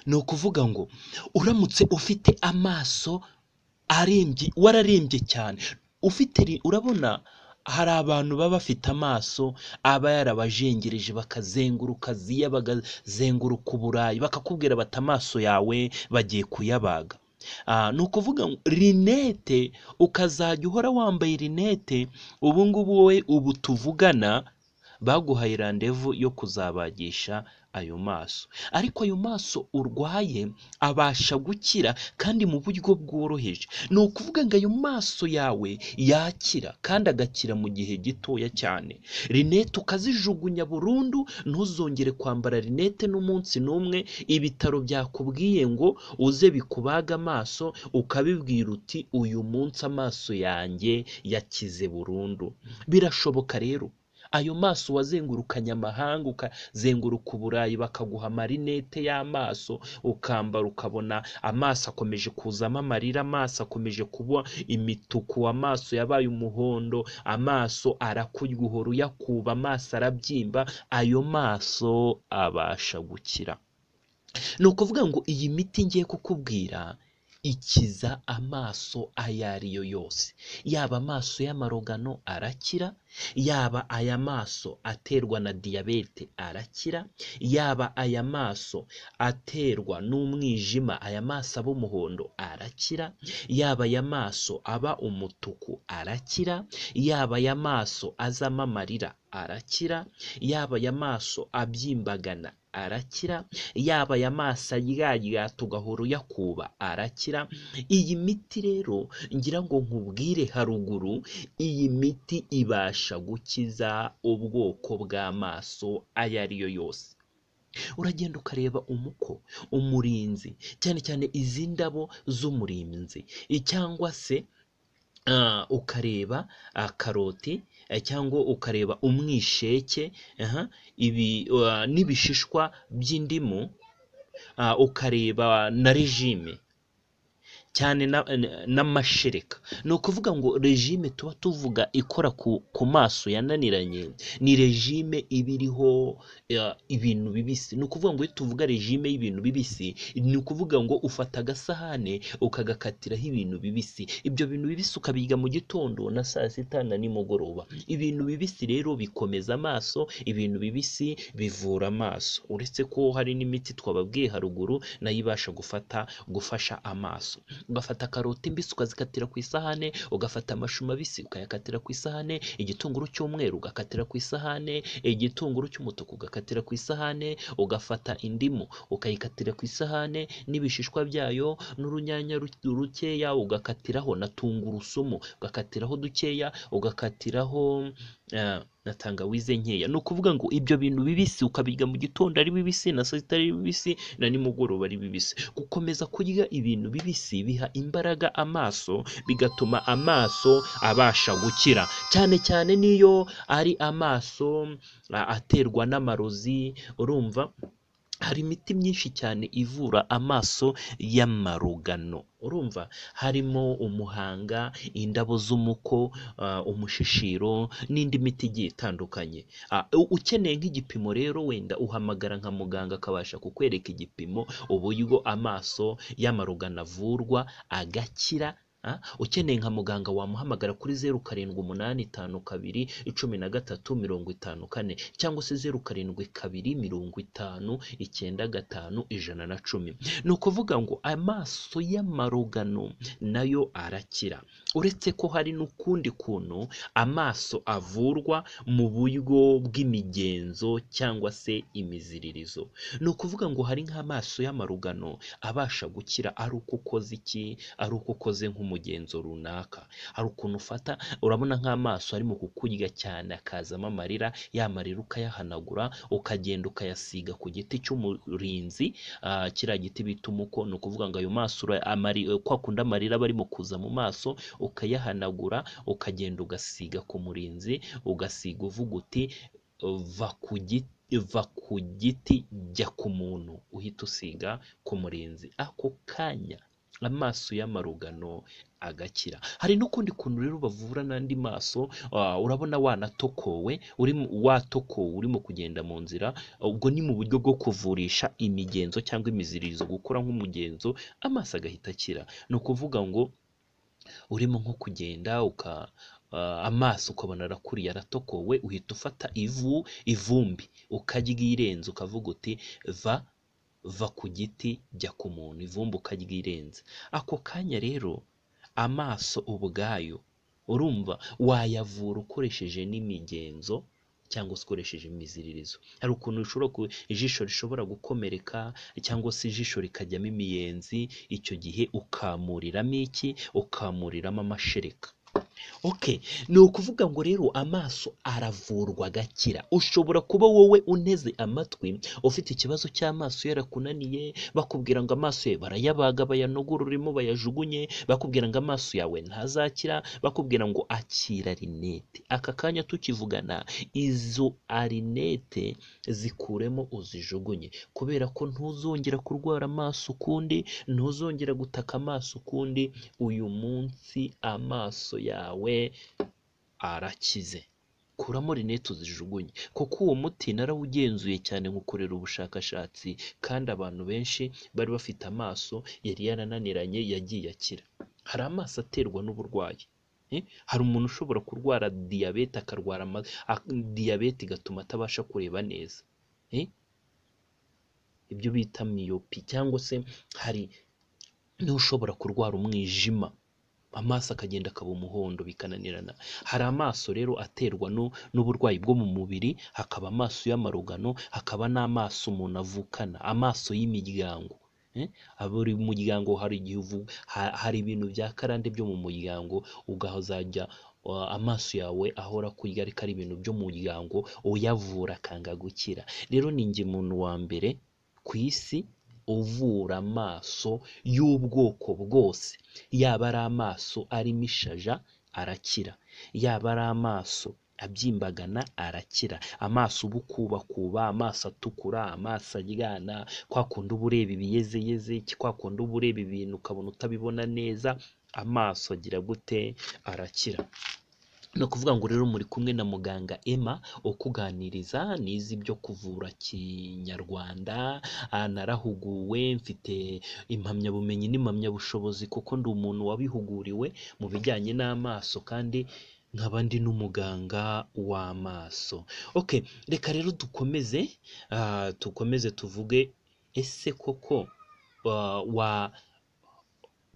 ni ukuvuga ngo uramutse ufite amaso arembye wararembye cyane ufite urabona hari abantu baba bafite amaso aba yarabajengereje bakazenguruka aziya bakazenguruka uburayi bakakubwira bati amaso yawe bagiye kuyabaga ni ukuvuga rinete ukazajya uhora wambaye rinete ubu ngubu wowe ubu tuvugana baguhaye randevu yo kuzabagisha ayo maso ariko ayo maso urwaye abasha gukira kandi mu buryo bworoheje ni ukuvuga ngo ayo maso yawe yakira kandi agakira mu gihe gitoya cyane rinete ukazijugunya burundu ntuzongere kwambara rinete n'umunsi n'umwe ibitaro byakubwiye ngo uze bikubaga amaso ukabibwira uti uyu munsi amaso yanjye yakize burundu birashoboka rero ayo maso wazengurukanye amahanga ukazenguruka uburayi bakaguha amarinete y'amaso ukambara ukabona amaso akomeje kuzamo amarira amaso akomeje kuba imituku amaso yabaye umuhondo amaso arakurya uhora uyakuba amaso arabyimba ayo maso abasha gukira ni ukuvuga ngo iyi miti ngiye kukubwira ikiza amaso ayo ari yo yose yaba amaso y'amarogano arakira yaba aya maso aterwa na diyabete arakira yaba aya maso aterwa n'umwijima aya maso aba umuhondo arakira yaba aya maso aba umutuku arakira yaba aya maso azamo amarira arakira yaba aya maso abyimbagana arakira yaba aya maso aryarya tugahora uyakuba arakira iyi miti rero ngira ngo nkubwire haruguru iyi miti ibasha gukiza ubwoko bw'amaso ayo ari yo yose uragenda ukareba umuko umurinzi cyane cyane izi ndabo z'umurinzi cyangwa se ukareba karoti cyangwa ukareba umwisheke ibi n'ibishishwa by'indimu ukareba na regime cyane n'amashereka ni ukuvuga ngo regime tuba tuvuga ikora ku maso yananiranye ni regime iba iriho ibintu bibisi ni ukuvuga ngo iyo tuvuga regime y'ibintu bibisi ni ukuvuga ngo ufata agasahane ukagakatiraho ibintu bibisi ibyo bintu bibisi ukabirya mu gitondo na saa sita na nimugoroba ibintu bibisi rero bikomeza amaso ibintu bibisi bivura amaso uretse ko hari n'imiti twababwiye haruguru nayo ibasha gufata gufasha amaso ugafata karoti mbisi ukazikatira ku isahane ugafata amashu mabisi ukayakatira ku isahane igitunguru cy'umweru ugakatira ku isahane igitunguru cy'umutuku ugakatira ku isahane ugafata indimu ukayikatira ku isahane n'ibishishwa byayo n'urunyanya rukeya ugakatiraho na tungurusumu ugakatiraho dukeya ugakatiraho na tangawize nkeya ni ukuvuga ngo ibyo bintu bibisi ukabirya mu gitondo ari bibisi na saa sita ari bibisi na nimugoroba ari bibisi gukomeza kurya ibintu bibisi biha imbaraga amaso bigatuma amaso abasha gukira cyane cyane n'iyo ari amaso aterwa n'amarozi urumva hari imiti myinshi cyane ivura amaso y'amarugano urumva harimo umuhanga indabo z'umuko umushishiro n'indi miti igiye itandukanye ukeneye nk'igipimo rero wenda uhamagara nka muganga akabasha kukwereka igipimo uburyo amaso y'amarugano avurwa agakira ukeneye nka muganga wamuhamagara kuri zeru karindwi umunani itanu kabiri icumi na gatatu mirongo itanu kane cyangwa se zeru karindwi kabiri mirongo itanu icyenda gatanu ijana na cumi ni ukuvuga ngo amaso y'amarugano nayo arakira uretse ko hari n'ukundi kuntu amaso avurwa mu buryo bw'imigenzo cyangwa se imiziririzo ni ukuvuga ngo hari nk'amaso y'amarugano abasha gukira ari uko ukoze iki ari uko ukoze nk'umuntu umugenzo runaka hari ukuntu ufata urabona nk'amaso arimo kukurya cyane akazamo amarira ya marira ukayahanagura ukagenda ukayasiga ku giti cy'umurinzi kiriya giti bita umuko ni ukuvuga ngo ayo maso kwa kundi amarira aba arimo kuza mu maso ukayahanagura ukagenda ugasiga ku murinzi ugasiga uvuga uti va ku giti va ku giti jya ku muntu uhita usiga ku murinzi ako kanya amaso y'amarugano agakira hari n'ukundi kuntu rero bavura n'andi maso ah, urabona wanatokowe uri mu- watokowe urimo kugenda mu nzira ubwo ni mu buryo bwo kuvurisha imigenzo cyangwa imiziririzo gukora nk'umugenzo amaso agahita akira ni ukuvuga ngo urimo nko kugenda uka ah, amaso ukabona arakuriye aratokowe uhita ufata ivu ivumbi ukaryirenza ukavuga uti va va ku giti jya ku muntu ivumbi ukaryirenza ako kanya rero amaso ubwayo urumva wayavura ukoresheje n'imigenzo cyangwa se ukoresheje imiziririzo hari ukuntu ushobora ku ijisho rishobora gukomereka cyangwa se ijisho rikajyamo imiyenzi icyo gihe ukamuriramo iki ukamuriramo amashereka Okay, ni ukuvuga ngo rero amaso aravurwa agakira. Ushobora kuba wowe unteze amatwi ufite ikibazo cy'amaso yarakunaniye, bakubwira ngo amaso yawe barayabaga bayanogororemo bayajugunye, bakubwira ngo amaso yawe ntazakira, bakubwira ngo akira rinete. Aka kanya tukivugana izo arinete zikuremo uzijugunye kubera ko ntuzongera kurwara amaso ukundi, ntuzongera gutaka amaso ukundi, uyu munsi amaso yawe arakize kuramo rinete uzijugunye kuko uwo muti narawugenzuye cyane nkukorera ubushakashatsi kandi abantu benshi bari bafite amaso yari yarananiranye yagiye akira hari amaso aterwa n'uburwayi Eh, hari umuntu ushobora kurwara diyabete akarwara ama- ak- diyabete igatuma atabasha kureba neza Eh, ibyo bita miyopi cyangwa se hari n'ushobora kurwara umwijima amaso akagenda akaba umuhondo bikananirana hari amaso rero aterwa nu- n'uburwayi bwo mu mubiri hakaba amaso y'amarugano hakaba n'amaso umuntu avukana amaso y'imiryangos buri muryango hari igihe uvu- ha- hari ibintu bya karande byo mu muryango ukazajya uh, amaso yawe ahora kurya ariko ari ibintu byo mu muryango uyavura akanga gukira rero ni njye muntu wa mbere ku isi uvura amaso y'ubwoko bwose yaba ari amaso arimo ishaja arakira yaba ari amaso abyimbagana arakira amaso uba ukubakuba amaso atukura amaso aryana kwa kundi uba ureba ibiyezeyeze kwa kundi uba ureba ibintu ukabona utabibona neza amaso agira gute arakira ni ukuvuga ngo rero muri kumwe na muganga Emma ukuganiriza nize ibyo kuvura kinyarwanda ah, narahuguwe mfite impamyabumenyi n'impamyabushobozi kuko ndi umuntu wabihuguriwe mu bijyanye n'amaso kandi nkaba ndi n'umuganga w'amaso okay reka rero dukomeze ah, dukomeze tuvuge ese koko ah, wa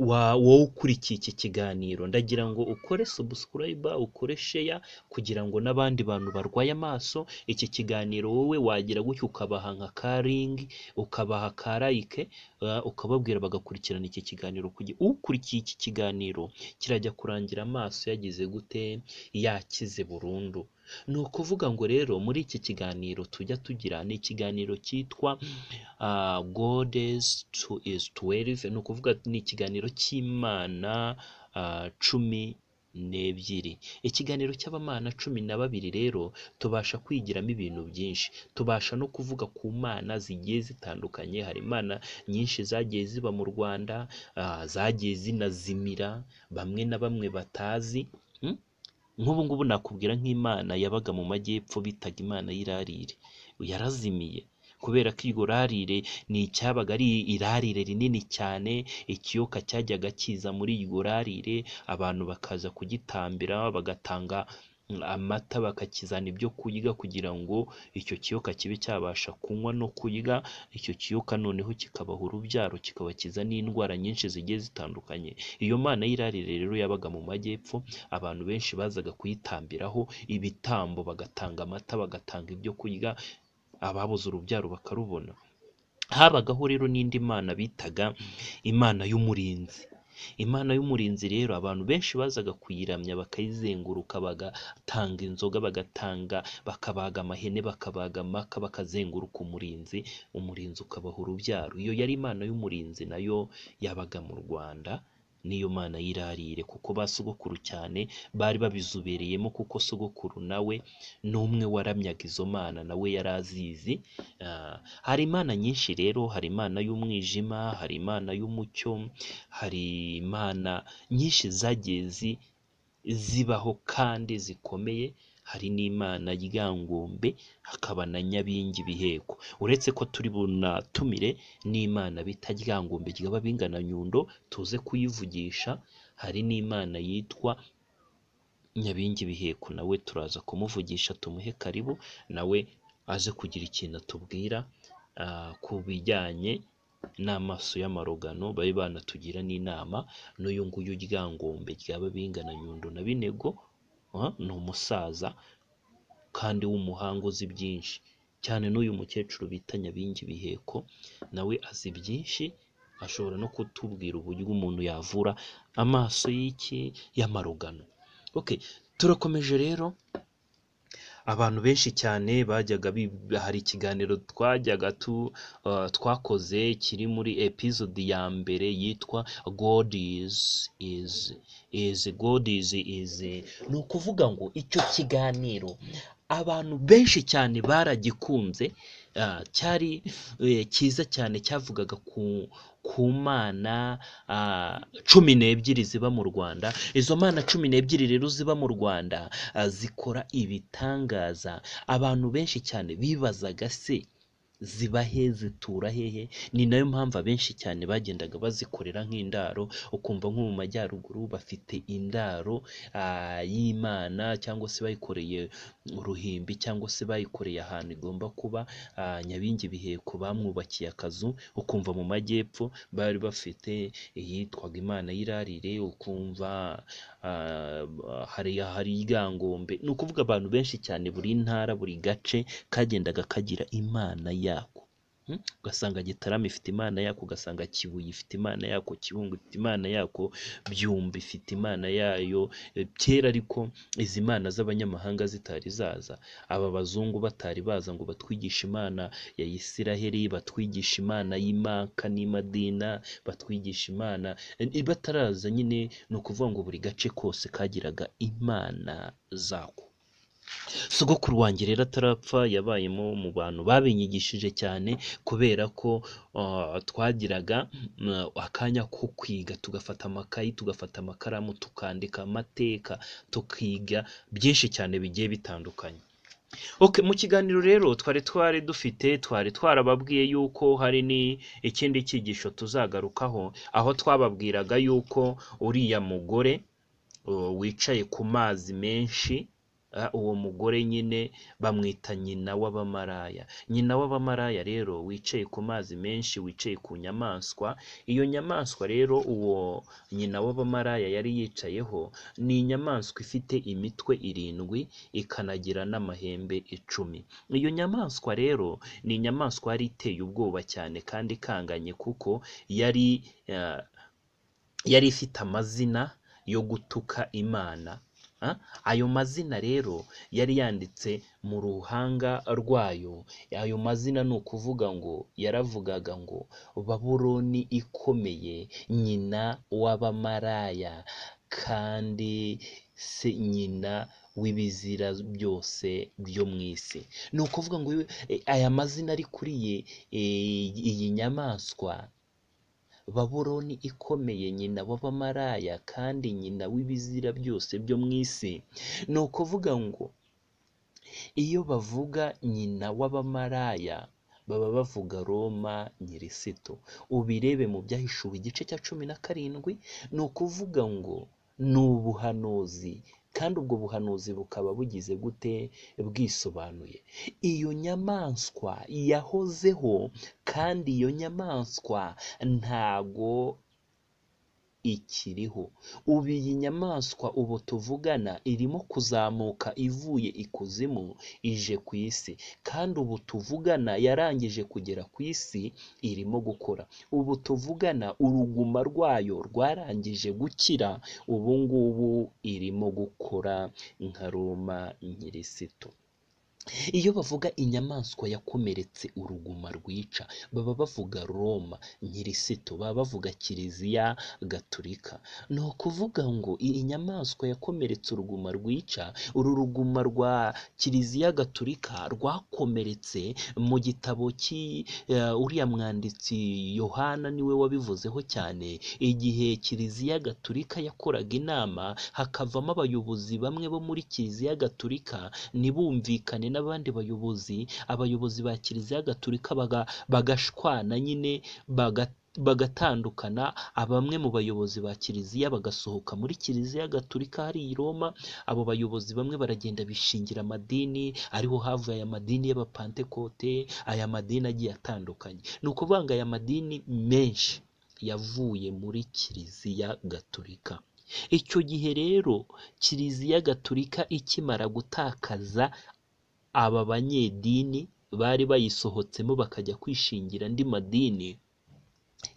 wa wowe ukurikiye iki kiganiro ndagira ngo ukore subscribe ukore share kugira ngo n'abandi bantu barwaye amaso iki kiganiro wowe wagira gutyo ukabaha nka karingi ukabaha ka like uh, ukababwira bagakurikirana iki kiganiro kugira ukurikiye iki kiganiro kirajya kurangira amaso yagize gute yakize burundu ni ukuvuga ngo rero muri iki kiganiro tujya tugira ni ikiganiro cyitwa uh, God is to is 12 ni ukuvuga ni ikiganiro cy'imana uh, cumi n'ebyiri ikiganiro cy'abamana cumi na babiri rero tubasha kwigiramo ibintu byinshi tubasha no kuvuga ku mana zigiye zitandukanye hari imana nyinshi zagiye ziba mu rwanda ah, zagiye zinazimira bamwe na bamwe batazi mm? nk'ubu ngubu nakubwira nk'imana yabaga mu majyepfo bitaga imana y'irarire yarazimiye kubera ko iryo rarire ni icyabaga ari irarire rinini cyane ikiyoka cyajyaga kiza muri iryo rarire abantu bakaza kugitambira bagatanga mm, amata bakakizana ibyo kurya kugira ngo icyo kiyoka kibe cyabasha kunywa no kurya icyo kiyoka noneho kikabaha urubyaro kikabakiza n'indwara nyinshi zigiye zitandukanye iyo mana y'irarire rero yabaga mu majyepfo abantu benshi bazaga kuyitambiraho ibitambo bagatanga amata bagatanga ibyo kurya ababuze urubyaro bakarubona habagaho rero n'indi mana bitaga imana y'umurinzi imana y'umurinzi rero abantu benshi bazaga kuyiramya bakayizenguruka bagatanga inzoga bagatanga bakabaga amahene bakabaga amaka bakazenguruka umurinzi umurinzi ukabaha urubyaro iyo yari imana y'umurinzi nayo yabaga mu rwanda niyo mana yirarire kuko ba sogokuru cyane bari babizobereyemo kuko sogokuru nawe ni umwe waramyaga izo mana nawe yari azizi Ah, hari imana nyinshi rero hari imana y'umwijima hari imana y'umucyo hari imana nyinshi zagiye zi zibaho kandi zikomeye hari n'imana ryangombe hakaba na nyabingi biheko uretse ko turi bunatumire n'imana bita ryangombe ryaba bingana nyundo tuze kuyivugisha hari n'imana yitwa nyabingi biheko nawe turaza kumuvugisha tumuhe karibu nawe aze kugira ikintu atubwira ah, ku bijyanye n'amaso y'amarogano babe banatugira n'inama n'uyu nguyu ryangombe ryaba bingana nyundo na binego ah, ni umusaza kandi w'umuhanga uzi byinshi cyane n'uyu mukecuru bita nyabingi biheko nawe azi byinshi ashobora no kutubwira uburyo umuntu yavura amaso y'iki y'amarugano okay turakomeje rero abantu benshi cyane bajyaga bib- hari ikiganiro twajyaga tu, uh, twakoze kiri muri episode ya mbere yitwa god is is is god is is ni ukuvuga ngo icyo kiganiro abantu benshi cyane baragikunze ah, cyari eh, cyiza cyane cyavugaga ku ku mana ah, cumi n'ebyiri ziba mu rwanda izo mana cumi n'ebyiri rero ziba mu rwanda ah, zikora ibitangaza abantu benshi cyane bibazaga se ziba he zitura hehe ni nayo mpamvu abenshi cyane bagendaga bazikorera nk'indaro ukumva nko mu majyaruguru bafite indaro ah, y'imana cyangwa se bayikoreye uruhimbi cyangwa se bayikoreye ahantu igomba kuba ah, nyabingi biheko bamwubakiye akazu ukumva mu majyepfo bari bafite iyitwaga imana y'irarire ukumva ah, hari hari ryangombe ni ukuvuga abantu benshi cyane buri ntara buri gace kagendaga kagira imana yako Mm? ugasanga gitarama ifite imana yako ugasanga kibuye ifite imana yako kibungo ifite imana yako byumba ifite imana yayo Eh, kera ariko izi mana z'abanyamahanga zitari zaza aba bazungu batari baza ngo batwigishe imana ya isiraheli batwigisha imana y'imaka n'imadina batwigisha imana Eh, bataraza nyine ni ukuvuga ngo buri gace kose kagiraga imana zako sogokuru wanjye rero atarapfa yabayemo mu bantu babinyigishije cyane kubera ko ah, twagiraga mm, akanya ko kwiga tugafata amakayi tugafata amakaramu tukandika amateka tukiga byinshi cyane bigiye bitandukanye Okay, mu kiganiro rero twari twari dufite twari twarababwiye yuko hari ni ikindi cyigisho tuzagarukaho aho twababwiraga yuko uriya mugore uh, wicaye ku mazi menshi ah, uwo mugore nyine bamwita nyina w'abamaraya nyina w'abamaraya rero wicaye ku mazi menshi wicaye ku nyamaswa iyo nyamaswa rero uwo nyina w'abamaraya yari yicayeho ni inyamaswa ifite imitwe irindwi ikanagira n'amahembe icumi iyo nyamaswa rero ni inyamaswa yari iteye ubwoba cyane kandi ikanganye kuko yari eh, yari ifite amazina yo gutuka imana Ah, ayo mazina rero yari yanditse mu ruhanga rwayo ayo mazina ni ukuvuga ngo yaravugaga ngo babuloni ikomeye nyina w'abamaraya kandi se nyina w'ibizira byose byo mu isi ni ukuvuga ngo eh, aya mazina ari kuri ye, eh, iyi nyamaswa babuloni ikomeye nyina w'abamaraya kandi nyina w'ibizira byose byo mu isi ni ukuvuga ngo iyo bavuga nyina w'abamaraya baba bavuga roma nyirisitu ubirebe mu byahishuwe igice cya cumi na karindwi ni ukuvuga ngo ni ubuhanuzi kandi ubwo buhanuzi bukaba bugize gute bwisobanuye iyo nyamaswa yahozeho kandi iyo nyamaswa ntago ikiriho ubu iyi nyamaswa ubu tuvugana irimo kuzamuka ivuye ikuzimu ije ku isi kandi ubu tuvugana yarangije kugera ku isi irimo gukora ubu tuvugana uruguma rwayo rwarangije gukira ubu ngubu irimo gukora nka roma nyirisitu iyo bavuga inyamaswa yakomeretse uruguma rwica baba bavuga roma nyirisitu baba bavuga kiliziya gatulika ni ukuvuga ngo iyi nyamaswa yakomeretse uruguma rwica uru ruguma rwa kiliziya gatulika rwakomeretse mu gitabo cy'i eh, uriya mwanditsi yohana niwe wabivuzeho cyane igihe kiliziya gatulika yakoraga inama hakavamo abayobozi bamwe bo muri kiliziya gatulika ntibumvikane n'abandi bayobozi abayobozi ba kiliziya gatulika baga, bagashwana nyine baga bagatandukana bamwe mu bayobozi ba kiliziya bagasohoka muri kiliziya gatulika hari i roma abo bayobozi bamwe baragenda bishingira amadini ariho havuye aya madini y'abapantekote aya madini agiye atandukanye ni ukuvuga ngo aya madini menshi yavuye muri kiliziya gatulika icyo gihe rero kiliziya gatulika ikimara gutakaza aba banyedini bari bayisohotsemo bakajya kwishingira andi madini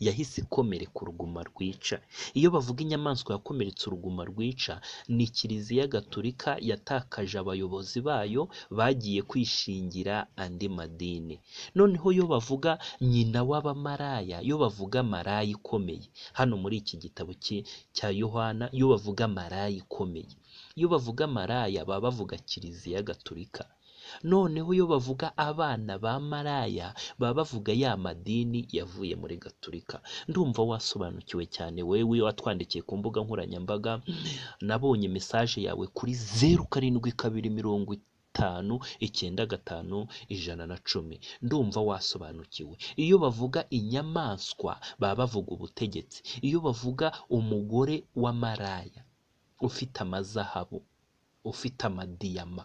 yahise ikomereka uruguma rwica iyo bavuga inyamaswa yakomeretse uruguma rwica ni kiliziya gatulika yatakaje abayobozi bayo bagiye kwishingira andi madini noneho iyo bavuga nyina w'abamaraya iyo bavuga maraya ikomeye hano muri iki gitabo cye- cya yohana iyo bavuga maraya ikomeye iyo bavuga maraya baba bavuga kiliziya gatulika noneho iyo bavuga abana ba maraya baba bavuga ya madini yavuye muri gatulika ndumva wasobanukiwe cyane wewe watwandikiye ku mbuga nkoranyambaga nabonye mesaje yawe kuri zeru karindwi kabiri mirongo itanu icyenda gatanu ijana na cumi ndumva wasobanukiwe iyo bavuga inyamaswa baba bavuga ubutegetsi iyo bavuga umugore wa maraya ufite amazahabu ufite amadiyama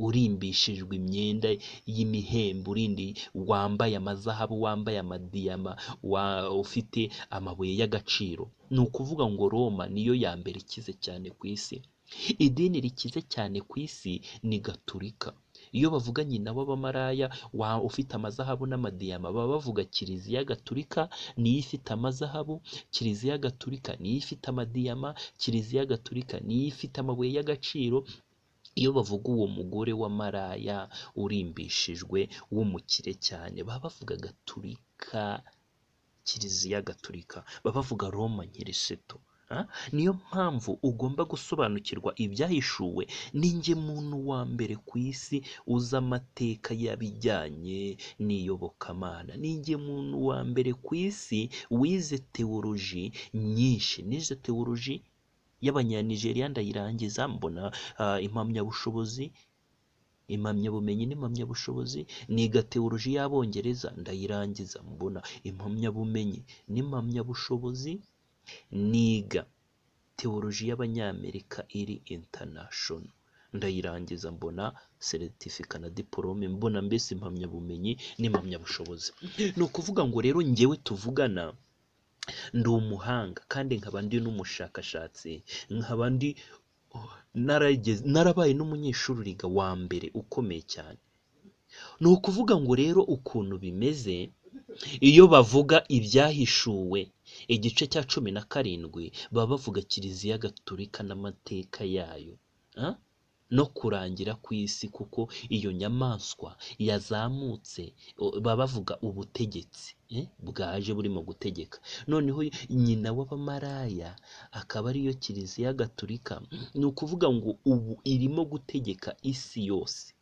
urimbishijwe imyenda y'imihembe urindi wambaye amazahabu wambaye amadiyama wa ufite amabuye y'agaciro ni ukuvuga ngo roma niyo ya mbere ikize cyane ku isi idini rikize cyane ku isi ni gaturika iyo bavuga nyina w'abamaraya wa ufite amazahabu n'amadiyama baba bavuga kiliziya gaturika niyo ifite amazahabu kiliziya gaturika niyo ifite amadiyama kiliziya gaturika niyo ifite amabuye y'agaciro iyo bavuga uwo mugore wa maraya urimbishijwe w'umukire cyane baba bavuga gaturika kiliziya gaturika baba bavuga roma nyirisitu Ah, niyo mpamvu ugomba gusobanukirwa ibyahishuwe ninjye muntu wa mbere ku isi uzi amateka y'abijyanye n'iyobokamana ninjye muntu wa mbere ku isi wize tewoloji nyinshi nize tewoloji y'abanyanigeriya ndayirangiza mbona ah, impamyabushobozi impamyabumenyi n'impamyabushobozi niga tewoloji y'abongereza ndayirangiza mbona impamyabumenyi n'impamyabushobozi niga tewoloji y'abanyamerika iri international ndayirangiza mbona seritifika na diporome mbona mbese impamyabumenyi n'impamyabushobozi ni ukuvuga ngo rero njyewe tuvugana ndi umuhanga kandi nkaba ndi n'umushakashatsi nkaba ndi narageze narabaye n'umunyeshuri riga wa mbere ukomeye cyane ni ukuvuga ngo rero ukuntu bimeze iyo bavuga ibyahishuwe igice cya cumi na karindwi baba bavuga kiliziya gatulika n'amateka yayo Ah? no kurangira ku isi kuko iyo nyamaswa yazamutse o- baba bavuga ubutegetsi eh, bwaje burimo gutegeka noneho nyina w'abamaraya akaba ariyo kiliziya gatulika ni ukuvuga ngo ubu irimo gutegeka isi yose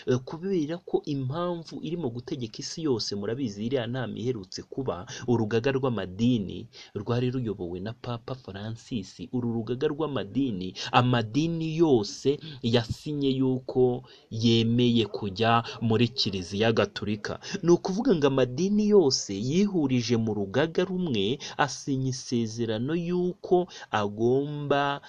Eh, kubera ko impamvu irimo gutegeka isi yose murabizi iriya nama iherutse kuba urugaga rw'amadini rwari ruyobowe na papa francis uru rugaga rw'amadini amadini yose yasinye yuko yemeye kujya muri kiliziya gatulika ni ukuvuga ngo amadini yose yihurije mu rugaga rumwe asinya isezerano yuko agomba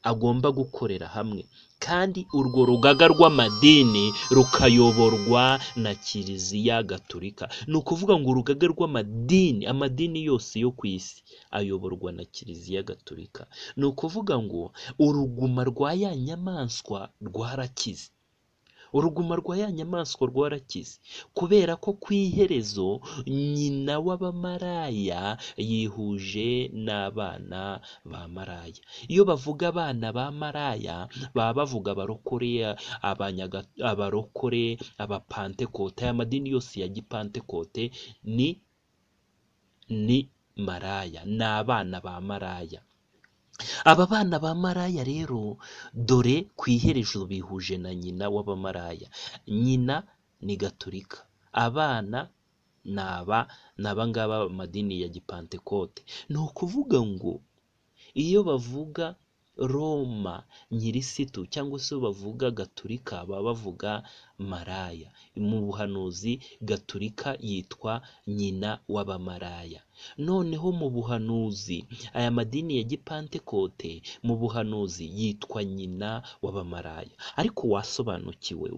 agomba gukorera hamwe kandi urwo rugaga rw'amadini rukayoborwa na kiliziya gatulika ni ukuvuga ngo urugaga rw'amadini amadini yose yo ku isi ayoborwa na kiliziya gatulika ni ukuvuga ngo uruguma rwa ya nyamaswa rwarakize uruguma rwa ya nyamaswa rwarakize kubera ko ku iherezo nyina w'abamaraya yihuje n'abana ba maraya iyo bavuga abana ba maraya baba bavuga abarokore abanyaga abarokore abapantekote aya madini yose ya gipantekote ni ni maraya ni abana ba maraya aba bana ba maraya rero dore ku iherezo bihuje na nyina w'abamaraya nyina ni gaturika abana ni aba ni abangaba amadini ya gipantekote ni ukuvuga ngo iyo bavuga roma nyirisitu cyangwa se bavuga gaturika baba bavuga maraya mu buhanuzi gaturika yitwa nyina w'abamaraya noneho mu buhanuzi aya madini ya gipantekote mu buhanuzi yitwa nyina w'abamaraya ariko wasobanukiwe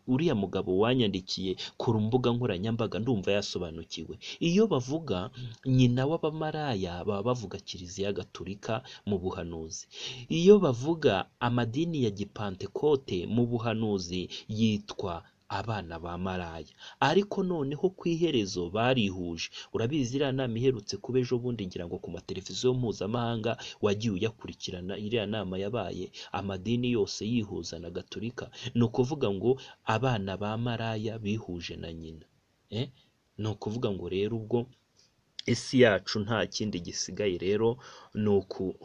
uriya mugabo wanyandikiye ku mbuga nkoranyambaga ndumva yasobanukiwe iyo bavuga nyina w'abamaraya baba bavuga kiliziya gaturika mu buhanuzi iyo bavuga amadini ya gipantekote mu buhanuzi yitwa abana ba maraya ariko noneho ku iherezo barihuje urabizi iriya nama iherutse kuba ejo bundi ngira ngo ku mateleviziyo mpuzamahanga wagiye uyakurikirana iriya nama yabaye amadini yose yihuza na gaturika ni ukuvuga ngo abana ba maraya bihuje na nyina Eh? ni ukuvuga ngo rero ubwo isi yacu nta kindi gisigaye rero ni uku-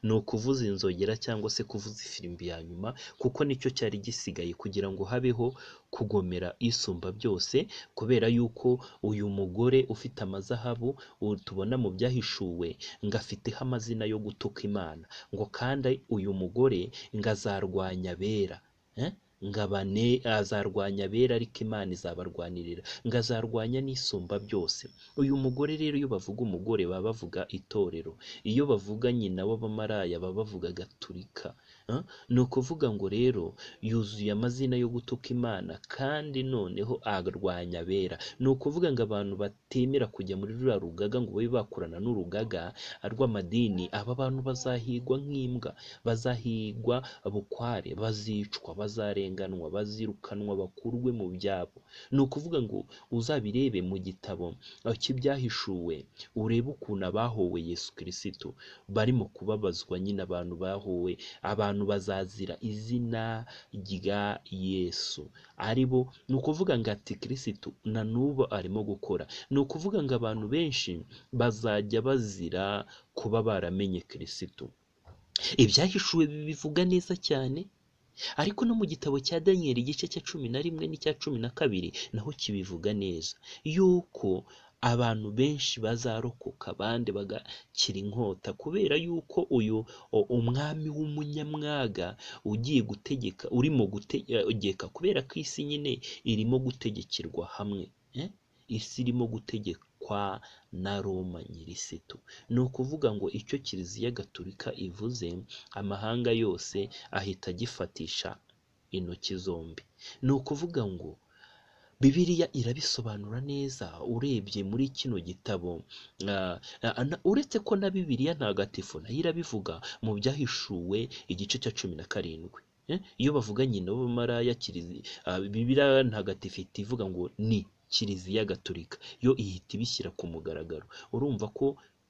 ni ukuvuza inzogera cyangwa se kuvuza ifirimbi ya nyuma kuko nicyo cyari gisigaye kugira ngo habeho kugomera isumba byose kubera yuko uyu mugore ufite amazahabu uwo tubona mu byahishuwe ngo afiteho amazina yo gutuka imana ngo kandi uyu mugore ngo azarwanya abera Eh? ngo abane azarwanya abera ariko imana izabarwanirira ngo azarwanya n'isumba byose uyu mugore rero iyo bavuga umugore baba bavuga itorero iyo bavuga nyina w'abamaraya baba bavuga gaturika Ah, ni ukuvuga ngo rero yuzuye amazina yo gutuka imana kandi noneho arwanya abera ni ukuvuga ngo abantu batemera kujya muri ruriya rugaga ngo babe bakorana n'urugaga rw'amadini aba bantu bazahigwa nk'imbwa bazahigwa bukware bazicwa bazarenganwa bazirukanwa bakurwe mu byabo ni ukuvuga ngo uzabirebe mu gitabo aho cy'ibyahishuwe urebe ukuntu abahowe yesu kirisitu barimo kubabazwa nyine abantu bahowe abantu bazazira izina rya yesu ari bo ni ukuvuga ngo ati kirisitu na n'ubu arimo gukora ni ukuvuga ngo abantu benshi bazajya bazira kuba baramenye kirisitu ibyahishuwe bibivuga neza cyane ariko no mu gitabo cya daniyeli igice cya cumi na rimwe n'icya cumi na kabiri naho kibivuga neza yuko abantu benshi bazarokoka abandi bagakira inkota kubera yuko uyu o- umwami w'umunyamwaga ugiye gutegeka urimo gutegeka kubera ko isi nyine irimo gutegekirwa hamwe eh? isi irimo gutegekwa na roma nyirisitu ni ukuvuga ngo icyo kiliziya gaturika ivuze amahanga yose ahita agifatisha intoki zombi ni ukuvuga ngo bibiliya irabisobanura neza urebye muri kino gitabo ah, ah, na- uretse ko na bibiliya ntagatifu nayo irabivuga mu byahishuwe igice cya cumi na karindwi Eh, iyo bavuga nyina w'abamaraya kilizi- ah, bibiliya ntagatifu ihita ivuga ngo ni kiliziya gaturika yo ihita ibishyira ku mugaragaro urumva ko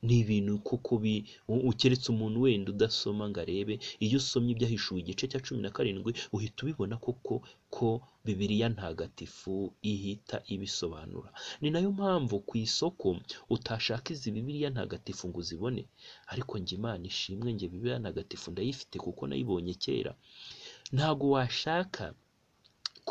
ni ibintu kuko bi u- ukeretse umuntu wenda udasoma ngo arebe iyo usomye ibyahishuwe igice cya cumi na karindwi uhita ubibona koko ko bibiliya ntagatifu ihita ibisobanura ni nayo mpamvu ku isoko utashaka izi bibiliya ntagatifu ngo uzibone ariko njye imana ishimwe njye bibiliya ntagatifu ndayifite kuko nayibonye kera ntago washaka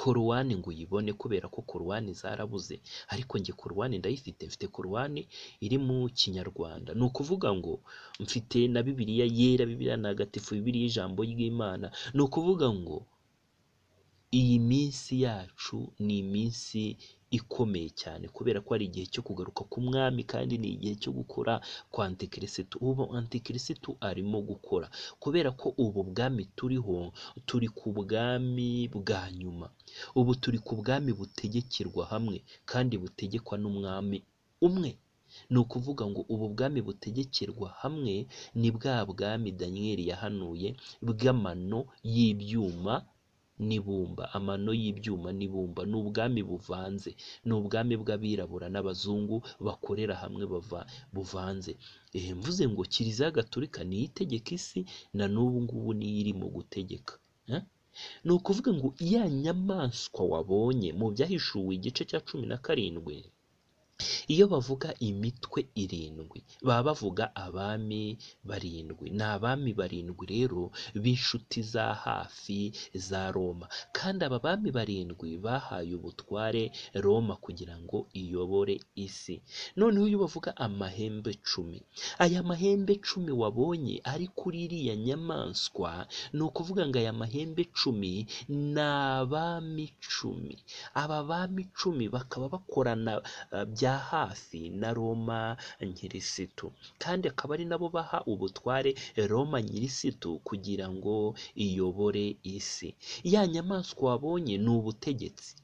korowani ngo uyibone kubera ko korowani zarabuze ariko njye korowani ndayifite mfite korowani iri mu kinyarwanda ni ukuvuga ngo mfite na bibiliya yera bibiliya ntagatifu bibiliya ijambo ry'imana ni ukuvuga ngo iyi minsi yacu ni iminsi ikomeye cyane kubera ko ari igihe cyo kugaruka k'umwami kandi ni igihe cyo gukora kwa antikirisitu ubu antikirisitu arimo gukora kubera ko ubu bwami turiho turi ku bwami bwa nyuma ubu turi ku bwami butegekirwa hamwe kandi butegekwa n'umwami umwe ni ukuvuga ngo ubu bwami butegekerwa hamwe ni bwa bwami daniyeli yahanuye bw'amano y'ibyuma n'ibumba amano y'ibyuma n'ibumba ni ubwami buvanze ni ubwami bw'abirabura n'abazungu bakorera hamwe bava buvanze ehe mvuze ngo kiliziya gatolika niyo itegeka isi na n'ubu ngubu niyo irimo gutegeka eh? ni ukuvuga ngo ya nyamaswa wabonye mu byahishuwe igice cya cumi na karindwi iyo bavuga imitwe irindwi baba bavuga abami barindwi ni abami barindwi rero b'inshuti za hafi za roma kandi aba bami barindwi bahaye ubutware roma kugira ngo iyobore isi noneho iyo bavuga amahembe cumi aya mahembe cumi wabonye ari kuri iriya nyamaswa ni ukuvuga ngo aya mahembe cumi ni abami cumi aba bami cumi bakaba bakorana eh, bya hafi na roma nyirisitu kandi akaba ari nabo baha ubutware roma nyirisitu kugira ngo iyobore isi ya nyamaswa wabonye ni ubutegetsi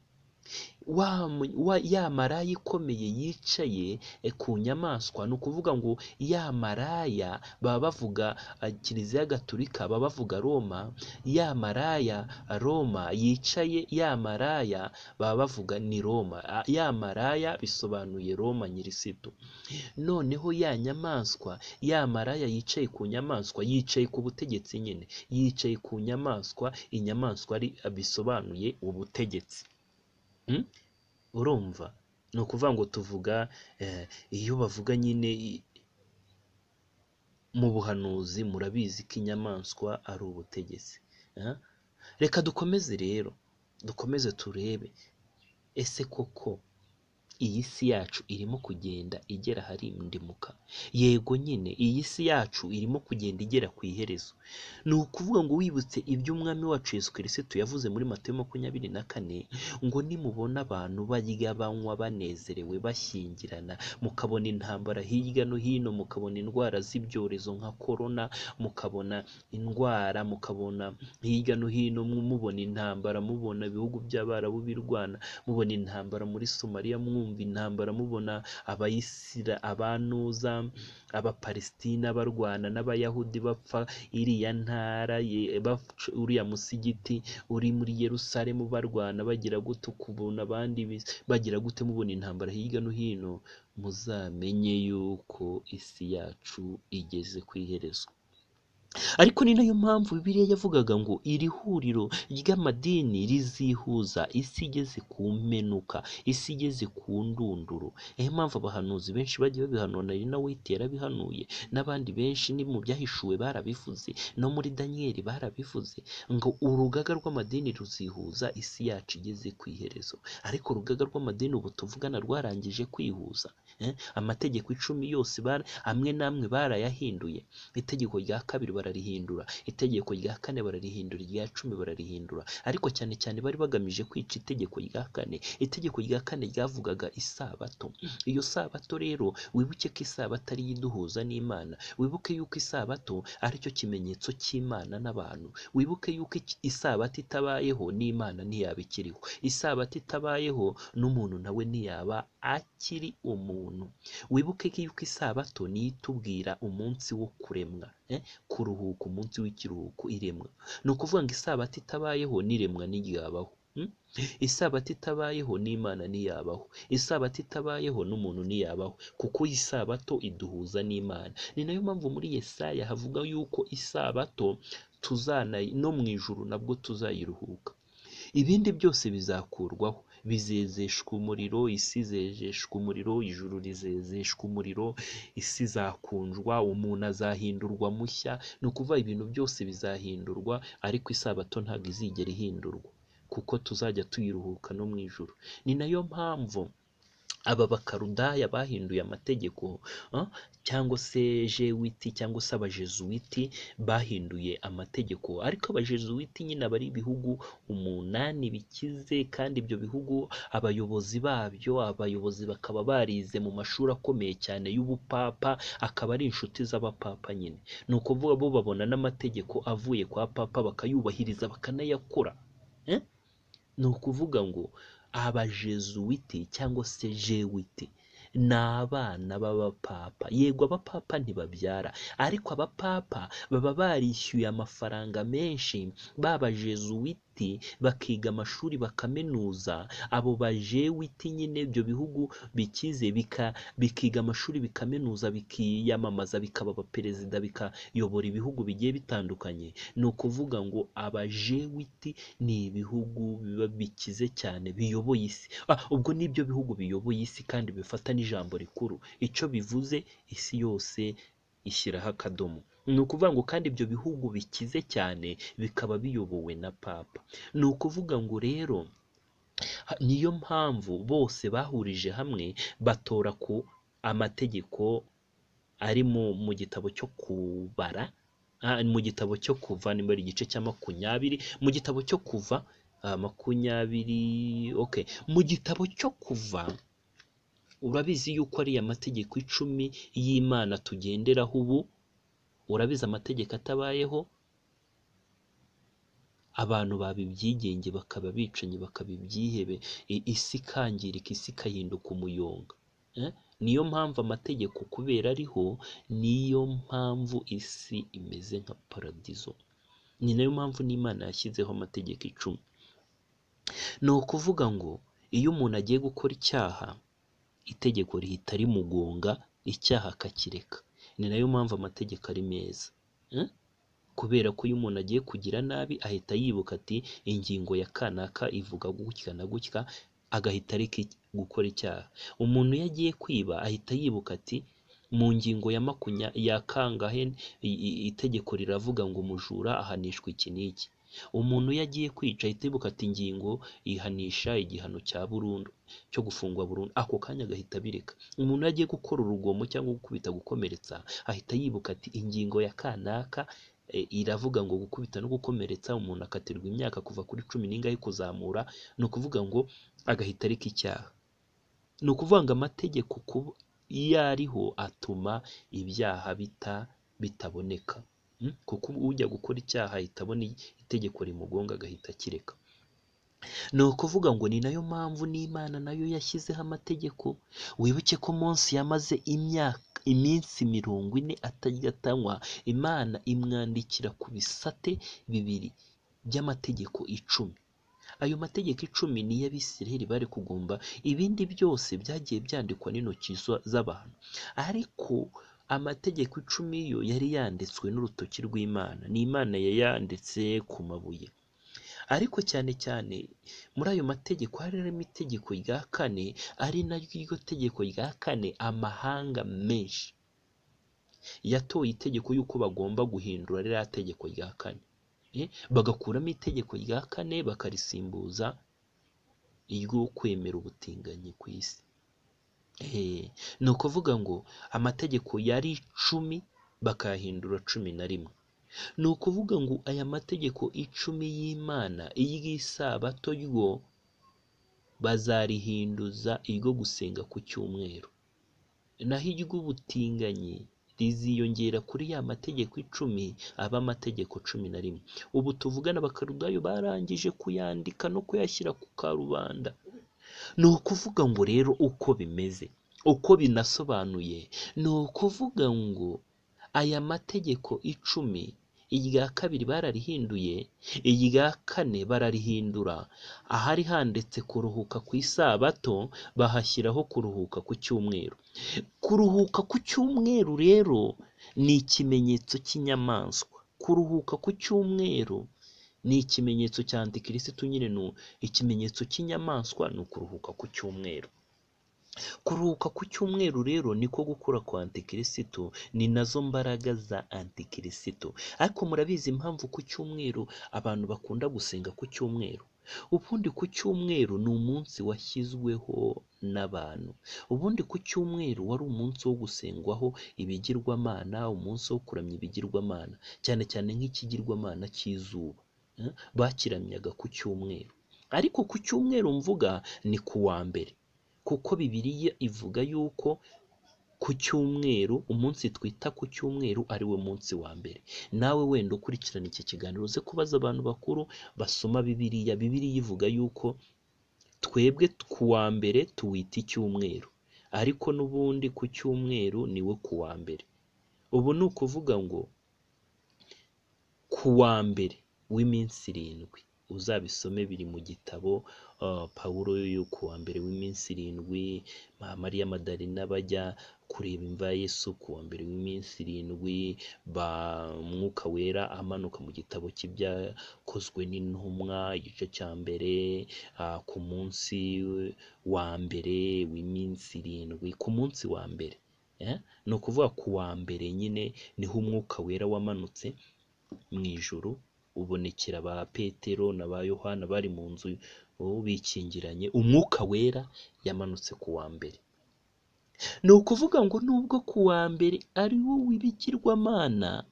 wa, mu- wa, ya maraya ikomeye yicaye eh, ku nyamaswa ni ukuvuga ngo ya maraya baba bavuga ah, kiliziya gatulika baba bavuga roma ya maraya roma yicaye ya maraya baba bavuga ni roma Ah, ya maraya bisobanuye roma nyirisitu noneho ya nyamaswa ya maraya yicaye ku nyamaswa yicaye ku butegetsi nyine yicaye ku nyamaswa inyamaswa ari bisobanuye ubutegetsi Mm? urumva ni ukuvuga ngo tuvuga eh, iyo bavuga nyine i- mu buhanuzi murabizi ko inyamaswa ari ubutegetsi eh? reka dukomeze rero dukomeze turebe ese koko iyi si yacu irimo kugenda igera ahari indimuka yego nyine iyi si yacu irimo kugenda igera ku iherezo ni ukuvuga ngo wibutse iby'umwami wacu yesu kirisitu yavuze muri matayo makumyabiri na kane ngo nimubona abantu barya banywa banezerewe bashyingirana mukabona intambara hirya no hino mukabona indwara z'ibyorezo nka korona mukabona indwara mukabona hirya no hino mu- mubona intambara mubona ibihugu by'abarabu birwana mubona intambara muri somaliya mwumva intambara mubona abayisira abanuza abapalesitina barwana n'abayahudi bapfa iriya ntara ye- baca uriya musigiti uri muri yerusalemu barwana bagira gute ukubona abandi bis- bagira gute mubona intambara hirya no hino muzamenye yuko isi yacu igeze ku iherezo ariko ni nayo mpamvu bibiliya yavugaga ngo iri huriro ry'amadini rizihuza isi igeze ku mpenuka isi igeze ku ndunduro niyo mpamvu abahanuzi benshi bagiye babihanura ari na witi yarabihanuye n'abandi benshi ni mu byahishuwe barabivuze no muri daniyeli barabivuze ngo urugaga rw'amadini ruzihuza isi yacu igeze ku iherezo ariko urugaga rw'amadini ubu tuvugana rwarangije kwihuza eh? amategeko icumi yose bara- amwe n'amwe barayahinduye itegeko rya kabiri bararihindura itegeko rya kane bararihindura irya cumi bararihindura ariko cyane cyane bari bagamije kwica itegeko rya kane itegeko rya kane ryavugaga isabato iyo sabato rero wibuke ko isabato ariyo iduhuza n'imana wibuke yuko isabato aricyo kimenyetso cy'imana n'abantu wibuke yuko iki- isabato itabayeho n'imana ntiyaba ikiriho isabato itabayeho n'umuntu nawe ntiyaba akiri umuntu wibuke ko yuko isabato niyo itubwira umunsi wo kuremwa eh? kuruhuka umunsi w'ikiruhuko iremwa ni ukuvuga ngo isabato itabayeho n'iremwa ntiryabaho mm? isabato itabayeho n'imana ntiyabaho isabato itabayeho n'umuntu ntiyabaho kuko isabato iduhuza n'imana ni nayo mpamvu muri yesaya havuga yuko isabato tuzana no mu ijuru nabwo tuzayiruhuka ibindi byose bizakurwaho bizezeshwa umuriro isi izejeshwa umuriro ijuru rizezeshwa umuriro isi izakundwa umuntu azahindurwa mushya ni ukuvuga ibintu byose bizahindurwa ariko isabato ntabwo izigera ihindurwa kuko tuzajya tuyiruhuka no mu ijuru ni nayo mpamvu aba bakarudaya bahinduye amategeko ah, cyangwa se jewiti cyangwa se abajezuwiti bahinduye amategeko ariko abajezuwiti nyine aba ari ibihugu umunani bikize kandi ibyo bihugu abayobozi babyo abayobozi bakaba barize mu mashuri akomeye cyane y'ubupapa akaba ari inshuti z'abapapa nyine ni ukuvuga bo babona n'amategeko avuye kwa papa bakayubahiriza bakanayakora eh? ni ukuvuga ngo abajezuwiti cyangwa se jewiti ni abana b'abapapa yego abapapa ntibabyara ariko abapapa baba barishyuye amafaranga menshi babajezuwiti biti bakiga amashuri bakaminuza abo bajewiti nyine ibyo bihugu bikize bika- bikiga amashuri bikaminuza bikiyamamaza bikaba abaperezida bikayobora ibihugu bigiye bitandukanye ni ukuvuga ngo abajewiti ni ibihugu biba bikize cyane biyoboye isi ah, ubwo ni ibyo bihugu biyoboye isi kandi bifata n'ijambo rikuru icyo bivuze isi yose ishyiraho akadomo ni ukuvuga ngo kandi ibyo bihugu bikize cyane bikaba biyobowe na papa ni ukuvuga ngo rero ha- niyo mpamvu bose bahurije hamwe batora ku amategeko ari mu, mu gitabo cyo kubara ah, mu gitabo cyo kuva nimero igice cya makumyabiri mu gitabo cyo kuva ah, makumyabiri okay mu gitabo cyo kuva urabizi yuko ari amategeko icumi y'imana tugenderaho ubu urabizi amategeko atabayeho abantu baba ibyigenge bakaba abicanyi bakaba ibyihebe i- isi ikangirika isi ikahinduka umuyonga Eh? niyo mpamvu amategeko kubera ariho niyo mpamvu isi imeze nka paradizo ni nayo mpamvu n'imana yashyizeho amategeko icumi ni ukuvuga ngo iyo umuntu agiye gukora icyaha itegeko rihita rimugonga icyaha akakireka ni nayo mpamvu amategeko ari meza Eh? kubera ko iyo umuntu agiye kugira nabi ahita yibuka ati ingingo ya kanaka ivuga gutya na gutya agahita areka iki- gukora icyaha umuntu iyo agiye kwiba ahita yibuka ati mu ngingo ya makunya ya kangahe i- i- itegeko riravuga ngo umujura ahanishwa iki n'iki umuntu iyo agiye kwica ahita yibuka ati ingingo ihanisha igihano cya burundu cyo gufungwa burundu ako kanya agahita abireka umuntu iyo agiye gukora urugomo cyangwa gukubita gukomeretsa ahita yibuka ati ingingo ya kanaka e, iravuga ngo gukubita no gukomeretsa umuntu akatirwa imyaka kuva kuri cumi n'ingahe kuzamura ni ukuvuga ngo agahita areka icyaha ni ukuvuga ngo amategeko kuba iyo ariho atuma ibyaha bita bitaboneka Mm? kuko ujya gukora icyaha ahita abona itegeko rimugonga agahita akireka ni ukuvuga ngo ni nayo mpamvu n'imana nayo yashyizeho amategeko wibuke ko munsi yamaze imyaka iminsi mirongo ine atarya atanywa imana imwandikira ku bisate bibiri by'amategeko icumi ayo mategeko icumi ni iy'abisiraheli bari kugumba ibindi byose byagiye byandikwa n'intoki za- z'abantu ariko amategeko icumi yo yari yanditswe n'urutoki rw'imana ni imana yayanditse ku mabuye ariko cyane cyane muri ayo mategeko harimo itegeko rya kane ari naryo tegeko rya kane amahanga menshi yatoye itegeko y'uko bagomba guhindura ririya tegeko rya kane Eh, bagakuramo itegeko rya kane bakarisimbuza iryo kwemera ubutinganyi ku isi Eh, ni ukuvuga ngo amategeko yari icumi bakayahindura cumi na rimwe ni ukuvuga ngo aya mategeko icumi y'imana iry'isabato ryo bazarihinduza iryo gusenga ku cyumweru naho iry'ubutinganyi riziyongera kuri ya mategeko icumi aba amategeko cumi na rimwe ubu tuvugana abakarudayo barangije kuyandika no kuyashyira ku karubanda ni ukuvuga ngo rero uko bimeze uko binasobanuye ni ukuvuga ngo aya mategeko icumi irya kabiri bararihinduye irya kane bararihindura ahari handitse kuruhuka ku isabato bahashyiraho kuruhuka ku cyumweru kuruhuka ku cyumweru rero ni ikimenyetso cy'inyamaswa kuruhuka ku cyumweru ni ikimenyetso cya antikirisitu nyine ni u- ikimenyetso cy'inyamaswa ni ukuruhuka ku cyumweru kuruhuka ku cyumweru rero niko gukura kwa antikirisitu ni nazo mbaraga za antikirisitu ariko murabizi impamvu ku cyumweru abantu bakunda gusenga ku cyumweru ubundi ku cyumweru ni umunsi washyizweho n'abantu ubundi ku cyumweru wari umunsi wo gusengwaho ibigirwamana umunsi wo kuramya ibigirwamana cyane cyane nk'ikigirwamana cy'izuba Eh, bakiramyaga ku cyumweru ariko ku cyumweru mvuga ni ku wa mbere kuko bibiliya ivuga yuko ku cyumweru umunsi twita ku cyumweru ari wo munsi wa mbere nawe wenda ukurikirana iki kiganiro uze kubaza abantu bakuru basoma bibiliya bibiliya ivuga yuko twebwe ku wa mbere tuwita icyumweru ariko n'ubundi ku cyumweru ni wo ku wa mbere ubu ni ukuvuga ngo ku wa mbere w'iminsi irindwi uzabisome biri mu gitabo uh, pawulo yo kuwa mbere w'iminsi irindwi Ma- mariya madarina bajya kureba imva ya yesu kuwa mbere w'iminsi irindwi ba mwuka wera amanuka mu gitabo cy'ibyakozwe n'intumwa igice cya mbere ah, ku munsi wa mbere w'iminsi irindwi ku munsi wa mbere eh? ni ukuvuga ku wa mbere nyine niho umwuka wera wamanutse mu ijuru ubonekera ba petero na ba yohana bari mu nzu oh, bikingiranye umwuka wera yamanutse ku wa mbere ni ukuvuga ngo nubwo ku wa mbere ari wo w'ibigirwamana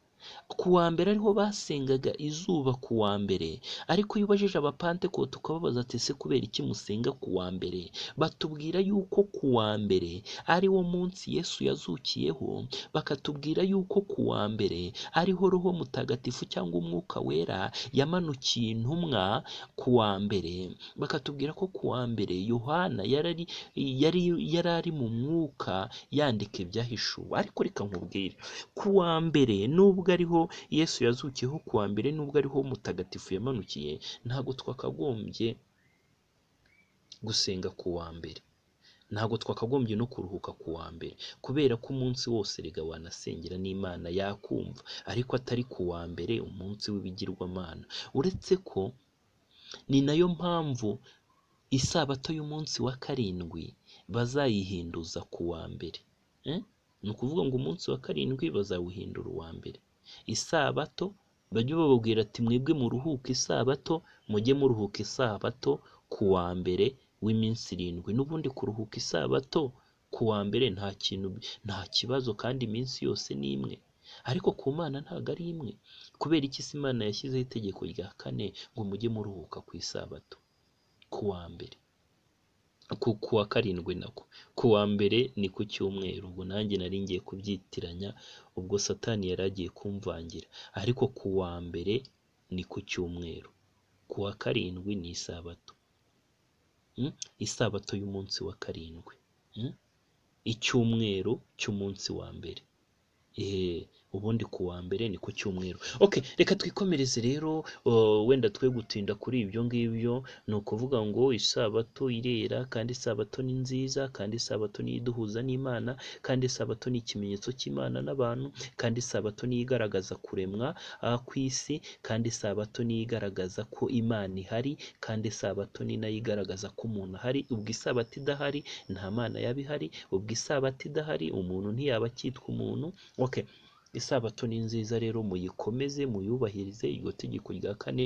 ku wa mbere ariho basengaga izuba ku wa mbere ariko iyo ubajije abapantekote ukababaza ati ese kubera iki musenga ku wa mbere batubwira yuko ku wa mbere ari wo munsi yesu yazukiyeho bakatubwira yuko ku wa mbere ariho roho mutagatifu cyangwa umwuka wera yamanukiye intumwa ku wa mbere bakatubwira ko ku wa mbere yohana yarari yari yari ari mu mwuka yandika ibyahishuwe ariko reka nkubwire ku wa mbere nubwo ariho yesu yazukiyeho ku wa mbere nubwo ariho mutagatifu yamanukiye ntabwo twakagombye gusenga ku wa mbere ntabwo twakagombye no kuruhuka ku wa mbere kubera ko umunsi wose erega wanasengera n'imana yakumva ariko atari ku wa mbere umunsi w'ibigirwamana uretse ko ni nayo mpamvu isabato y'umunsi wa karindwi bazayihinduza ku wa mbere Eh? ni ukuvuga ngo umunsi wa karindwi bazawuhindura uwa mbere isabato bajye bababwira ati mwebwe muruhuke isabato mujye muruhuka isabato ku wa mbere w'iminsi irindwi n'ubundi kuruhuka isabato ku wa mbere nta kintu nta kibazo kandi iminsi yose ni imwe ariko ku mana ntabwo ari imwe kubera iki se imana yashyizeho itegeko rya kane ngo mujye muruhuka ku isabato ku wa mbere ku ku wa karindwi nako ku wa mbere ni ku cyumweru ubwo nanjye nari ngiye kubyitiranya ubwo satani yari agiye kumvangira ariko ku wa mbere ni ku cyumweru ku wa karindwi ni isabato Mm? isabato y'umunsi wa karindwi Mm? icyumweru cy'umunsi wa mbere Ehe, ubundi ku wa mbere ni ku cyumweru okay reka twikomereze rero uh, wenda twe gutinda kuri ibyo ngibyo ni ukuvuga ngo isabato irera kandi isabato ni nziza kandi isabato ni iduhuza n'imana kandi isabato ni ikimenyetso cy'imana n'abantu kandi isabato ni igaragaza kuremwa uh, kw'isi kandi isabato ni igaragaza ko imana ihari kandi isabato ni nayo igaragaza ko umuntu ahari ubwo isabato idahari nta mana yaba ihari ubwo isabato idahari umuntu ntiyaba akitwa umuntu okay isabato ni nziza rero muyikomeze muyubahirize iryo tegeko rya kane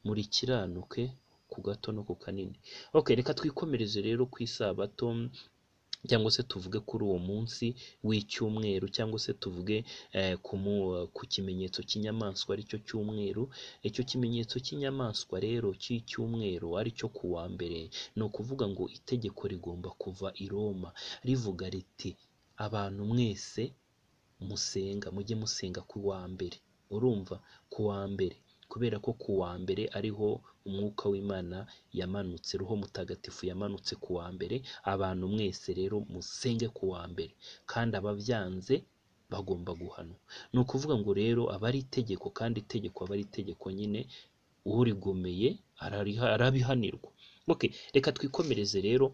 murikiranuke ku gato no ku kanini okay reka twikomereze rero ku isabato cyangwa se tuvuge kuri uwo munsi w'icyumweru cyangwa se tuvuge eh, ku mu- ku kimenyetso cy'inyamaswa aricyo cyumweru icyo kimenyetso cy'inyamaswa rero cy'icyumweru aricyo ku wa mbere ni ukuvuga ngo itegeko rigomba kuva i Roma rivuga riti abantu mwese musenga mujye musenga ku wa mbere urumva ku wa mbere kubera ko ku wa mbere ariho umwuka w'imana yamanutse roho mutagatifu yamanutse ku wa mbere abantu mwese rero musenge ku wa mbere kandi ababyanze bagomba guhanwa ni ukuvuga ngo rero aba ari itegeko kandi itegeko aba ari itegeko nyine urigomeye arariha- arabihanirwa okay reka twikomereze rero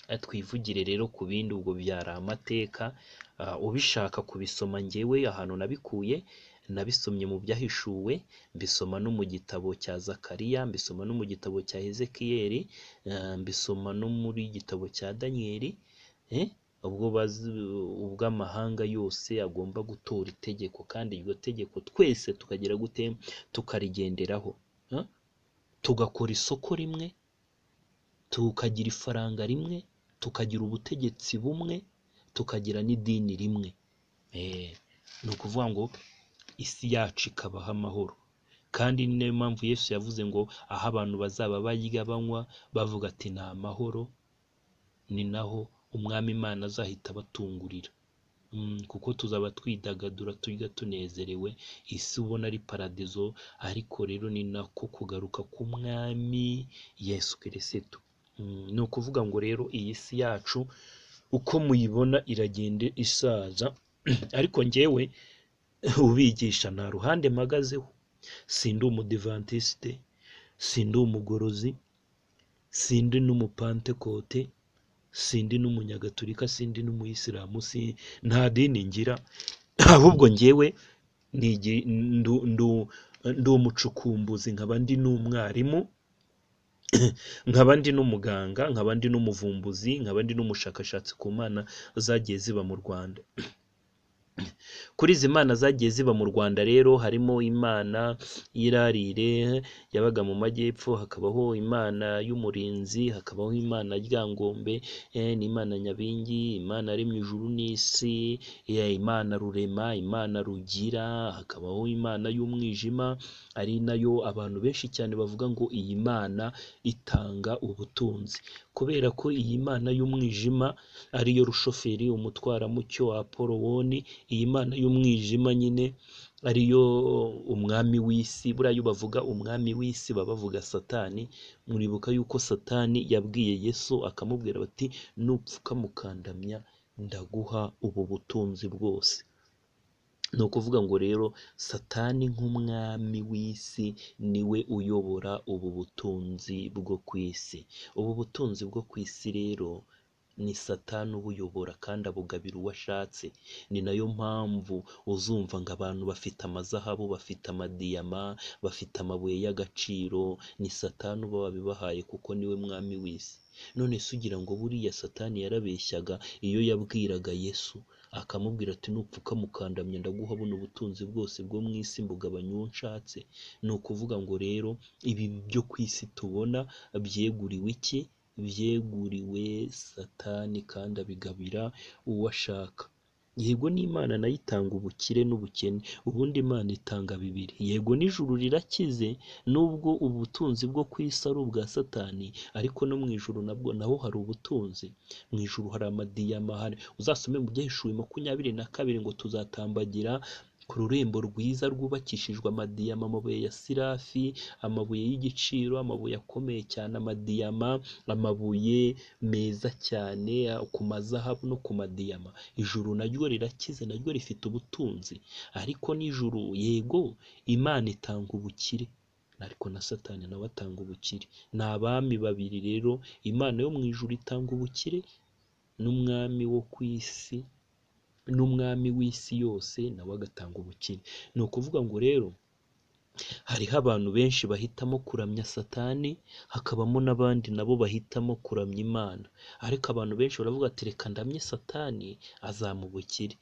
Eh, twivugire rero ku bindi ubwo byari amateka Ah, ubishaka kubisoma ngewe ahantu nabikuye nabisomye mu byahishuwe mbisoma no mu gitabo cya zakariya mbisoma no mu gitabo cya hezekiyeli ah, mbisoma no muri gitabo cya daniyeli eh, ubwo bazi ubwo amahanga yose agomba gutora itegeko kandi iryo tegeko twese tukagira gute tukarigenderaho eh, tugakora isoko rimwe tukagira ifaranga rimwe tukagira ubutegetsi bumwe tukagira n'idini rimwe Eh, ni ukuvuga ngo isi yacu ikabaho amahoro kandi ni nayo mpamvu yesu yavuze ngo aho abantu bazaba barya banywa bavuga ati ni amahoro ni naho umwami imana azahita abatungurira Mm, kuko tuzaba twidagadura turya tunezerewe isi ubona ari paradizo ariko rero ni nako kugaruka k'umwami yesu kirisitu Mm, ni ukuvuga ngo rero iyi si yacu uko muyibona iragenda isaza ariko njyewe ubigisha nta ruhande mpagazeho sindi umudivantisite sindi umugorozi sindi n'umupantekote sindi n'umunyagatulika sindi n'umuyisilamu si nta dini ngira ahubwo ngewe ni igi- ndu- ndu- ndi umucukumbuzi nkaba ndi n'umwarimu nkaba ndi n'umuganga nkaba ndi n'umuvumbuzi nkaba ndi n'umushakashatsi ku mana zagiye ziba mu rwanda kuri izi mana zagiye ziba mu rwanda rero harimo imana y'irarire yabaga mu majyepfo hakabaho imana y'umurinzi hakabaho imana ryangombe eh, n'imana nyabingi imana yaremye ijuru n'isi eh, imana rurema imana rugira hakabaho imana y'umwijima ari nayo abantu benshi cyane bavuga ngo iyi mana itanga ubutunzi kubera ko iyi mana y'umwijima ariyo rushoferi umutwaramucyo wa porowoni iyi mana y'umwijima nyine ariyo umwami w'isi buriya iyo bavuga umwami w'isi baba bavuga satani muribuka yuko satani yabwiye yesu akamubwira bati nupfuka mukandamya ndaguha ubu butunzi bwose ni ukuvuga ngo rero satani nk'umwami w'isi niwe uyobora ubu butunzi bwo ku isi ubu butunzi bwo ku isi rero ni satani ubuyobora kandi abugabira uwo ashatse ni nayo mpamvu uzumva ngo abantu bafite amazahabu bafite amadiyama bafite amabuye y'agaciro ni satani uba wabibahaye kuko niwe mwami w'isi none se ugira ngo buriya satani yarabeshyaga iyo yabwiraga yesu akamubwira ati nupfuka mukandamya ndaguha buno ubutunzi bwose bwo mu isi mbugabanya uwo nshatse ni ukuvuga ngo rero ibi byo ku isi tubona byeguriwe iki byeguriwe satani kandi abigabira uwo ashaka yego n'imana nayo itanga ubukire n'ubukene ubundi imana itanga bibiri yego n'ijuru rirakize nubwo ubutunzi bwo ku isi ari ubwa satani ariko no mu ijuru nabwo naho hari ubutunzi mu ijuru hari amadiyama hari uzasome mu byaheshuwe makumyabiri na kabiri ngo tuzatambagira ku rurembo rwiza rwubakishijwe amadiyama amabuye ya sirafi amabuye y'igiciro amabuye akomeye cyane amadiyama amabuye meza cyane a- ku mazahabu no ku madiyama ijuru naryo rirakize naryo rifite ubutunzi ariko n'ijuru yego imana itanga ubukire ariko na satani nawe atanga ubukire ni abami babiri rero imana yo mu ijuru itanga ubukire n'umwami wo ku isi n'umwami w'isi yose nawe agatanga ubukire ni ukuvuga ngo rero hariho abantu benshi bahitamo kuramya satani hakabamo n'abandi nabo bahitamo kuramya imana ariko abantu benshi baravuga ati reka ndamye satani azampa ubukire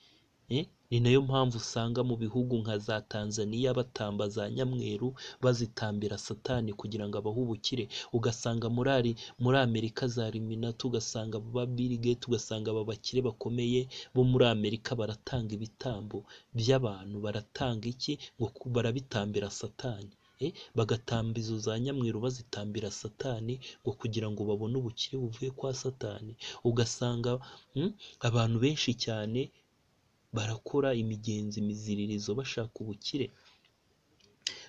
Eh, ni nayo mpamvu usanga mu bihugu nka za tanzaniya batamba za nyamweru bazitambira satani kugira ngo abahe ubukire ugasanga muri ari muri amerika za riminati ugasanga ba bill gates ugasanga aba bakire bakomeye bo muri amerika baratanga ibitambo by'abantu baratanga iki ngo ku- barabitambira satani Eh, bagatamba izo za nyamweru bazitambira satani ngo kugira ngo babone ubukire buvuye kwa satani ugasanga mm, abantu benshi cyane barakora imigenzo imiziririzo bashaka ubukire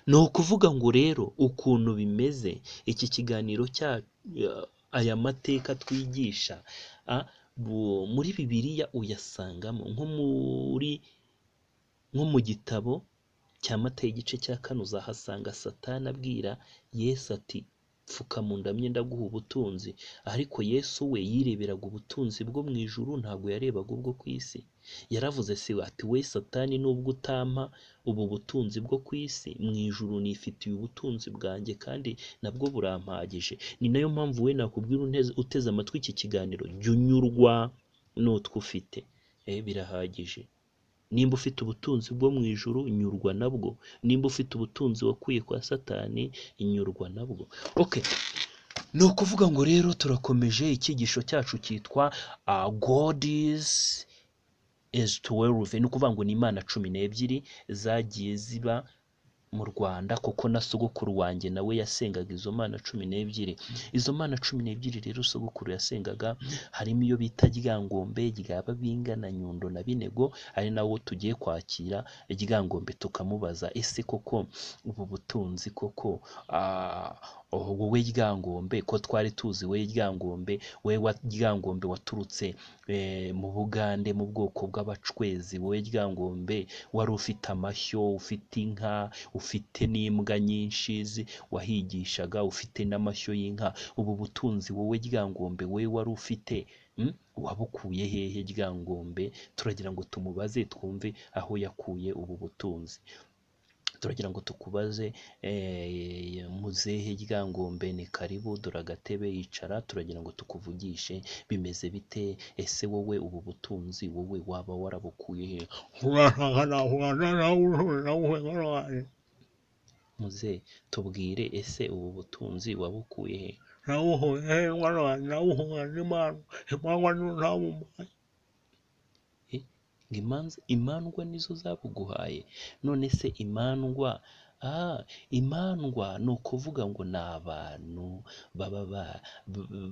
ni ukuvuga ngo rero ukuntu bimeze iki kiganiro cya aya mateka twigisha a, bu- muri bibiliya uyasangamo nko muri nko mu gitabo cya matayo igice cya kane uzahasanga satani abwira yesu ati pfuka mu ndamye ndaguha ubutunzi ariko yesu we yireberaga ubutunzi bwo mu ijuru ntabwo yarebaga ubwo ku isi yaravuze se ati we satani nubwo utampa ubu butunzi bwo ku isi mu ijuru nifitiye ubutunzi bwanjye kandi nabwo burampagije ni nayo mpamvu we nakubwira uneze- uteze amatwi iki kiganiro jya unyurwa n'utwo ufite Eh, birahagije nimba ufite ubutunzi bwo mu ijuru nyurwa nabwo nimba ufite ubutunzi wakuye kwa satani nyurwa nabwo okay ni ukuvuga ngo rero turakomeje icyigisho cyacu cyitwa uh, god is is 12 ni ukuvuga ngo ni imana cumi n'ebyiri zagiye ziba mu rwanda kuko na sogokuru wanjye nawe yasengaga izo mana cumi n'ebyiri izo mana cumi n'ebyiri rero sogokuru yasengaga harimo iyo bita ryangombe rya babinga na nyundo na binego ari nawo tugiye kwakira ryangombe tukamubaza ese koko ubu butunzi koko ah, oh wowe ryangombe ko twari tuzi wowe ryangombe wowe wa- ryangombe waturutse eh, mu bugande mu bwoko bw'abacwezi wowe ryangombe wari ufite amashyo ufite inka ufite n'imbwa nyinshi zi- wahigishaga ufite n'amashyo y'inka ubu butunzi wowe ryangombe wowe wari ufite mm, wabukuye hehe ryangombe turagira ngo tumubaze twumve aho yakuye ubu butunzi turagira ngo tukubaze eh, muzehe ryangombe ni karibu dore agatebe yicara turagira ngo tukuvugishe bimeze bite ese wowe ubu butunzi wowe waba warabukuye hehe muze tubwire ese ubu butunzi wabukuye he ngo imanza imandwa nizo zabuguhaye none se imandwa ah imandwa ni ukuvuga ngo ni abantu baba ba-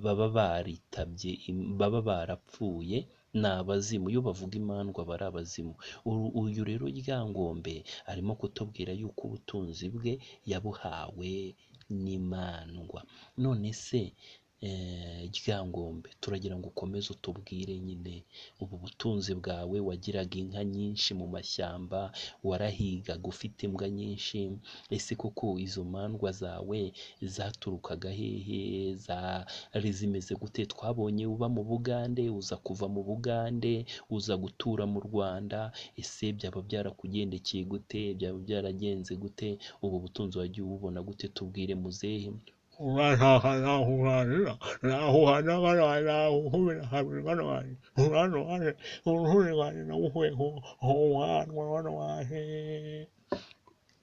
baba baritabye im- baba barapfuye ni abazimu iyo bavuga imandwa bari abazimu Uru- uyu rero ryangombe arimo kutubwira yuko ubutunzi bwe yabuhawe n'imandwa none se eh, ryangombe turagira ngo ukomeze utubwire nyine ubu butunzi bwawe wagiraga inka nyinshi mu mashyamba warahigaga ufite imbwa nyinshi ese koko izo mandwa zawe zaturukaga hehe zari zimeze gute twabonye uba mu bugande uza kuva mu bugande uza gutura mu rwanda ese byaba byarakugendekeye gute byaba byaragenze gute ubu butunzi wagiye ububona gute tubwire muzehe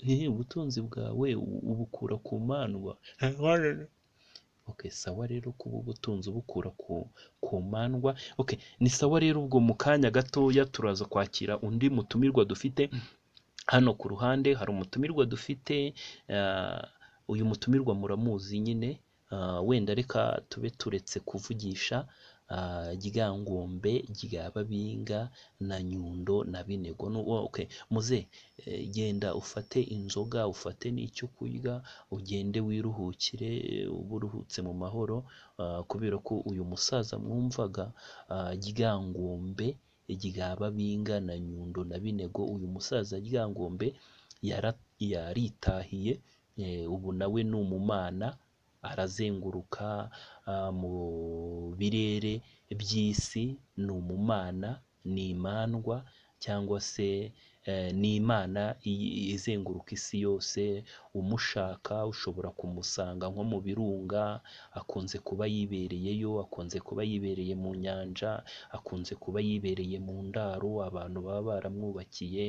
Eh, ubutunzi bwawe u- ubukura ku mandwa Okay, sawa rero kuba ubutunzi bukura ku, ku mandwa okay, ni sawa rero ubwo mu kanya gatoya turaza kwakira undi mutumirwa dufite hano ku ruhande hari umutumirwa dufite ah, uyu mutumirwa muramuzi nyine ah, wenda reka tube turetse kuvugisha ah, ryangombe rya babinga na nyundo na binego Nu- oh, okay. muze eh, genda ufate inzoga ufate n'icyo kurya ugende wiruhukire eh, ube uruhutse mu mahoro ah, kubera ko uyu musaza mwumvaga ah, ryangombe rya babinga na nyundo na binego uyu musaza ryangombe yara- yaritahiye eh, ubu nawe ni umumana arazenguruka ah, mu birere by'isi ni umumana ni imandwa cyangwa se eh, ni imana i- izenguruka isi yose umushaka ushobora kumusanga nko mu birunga akunze kuba yibereyeyo akunze kuba yibereye mu nyanja akunze kuba yibereye mu ndaro abantu baba baramwubakiye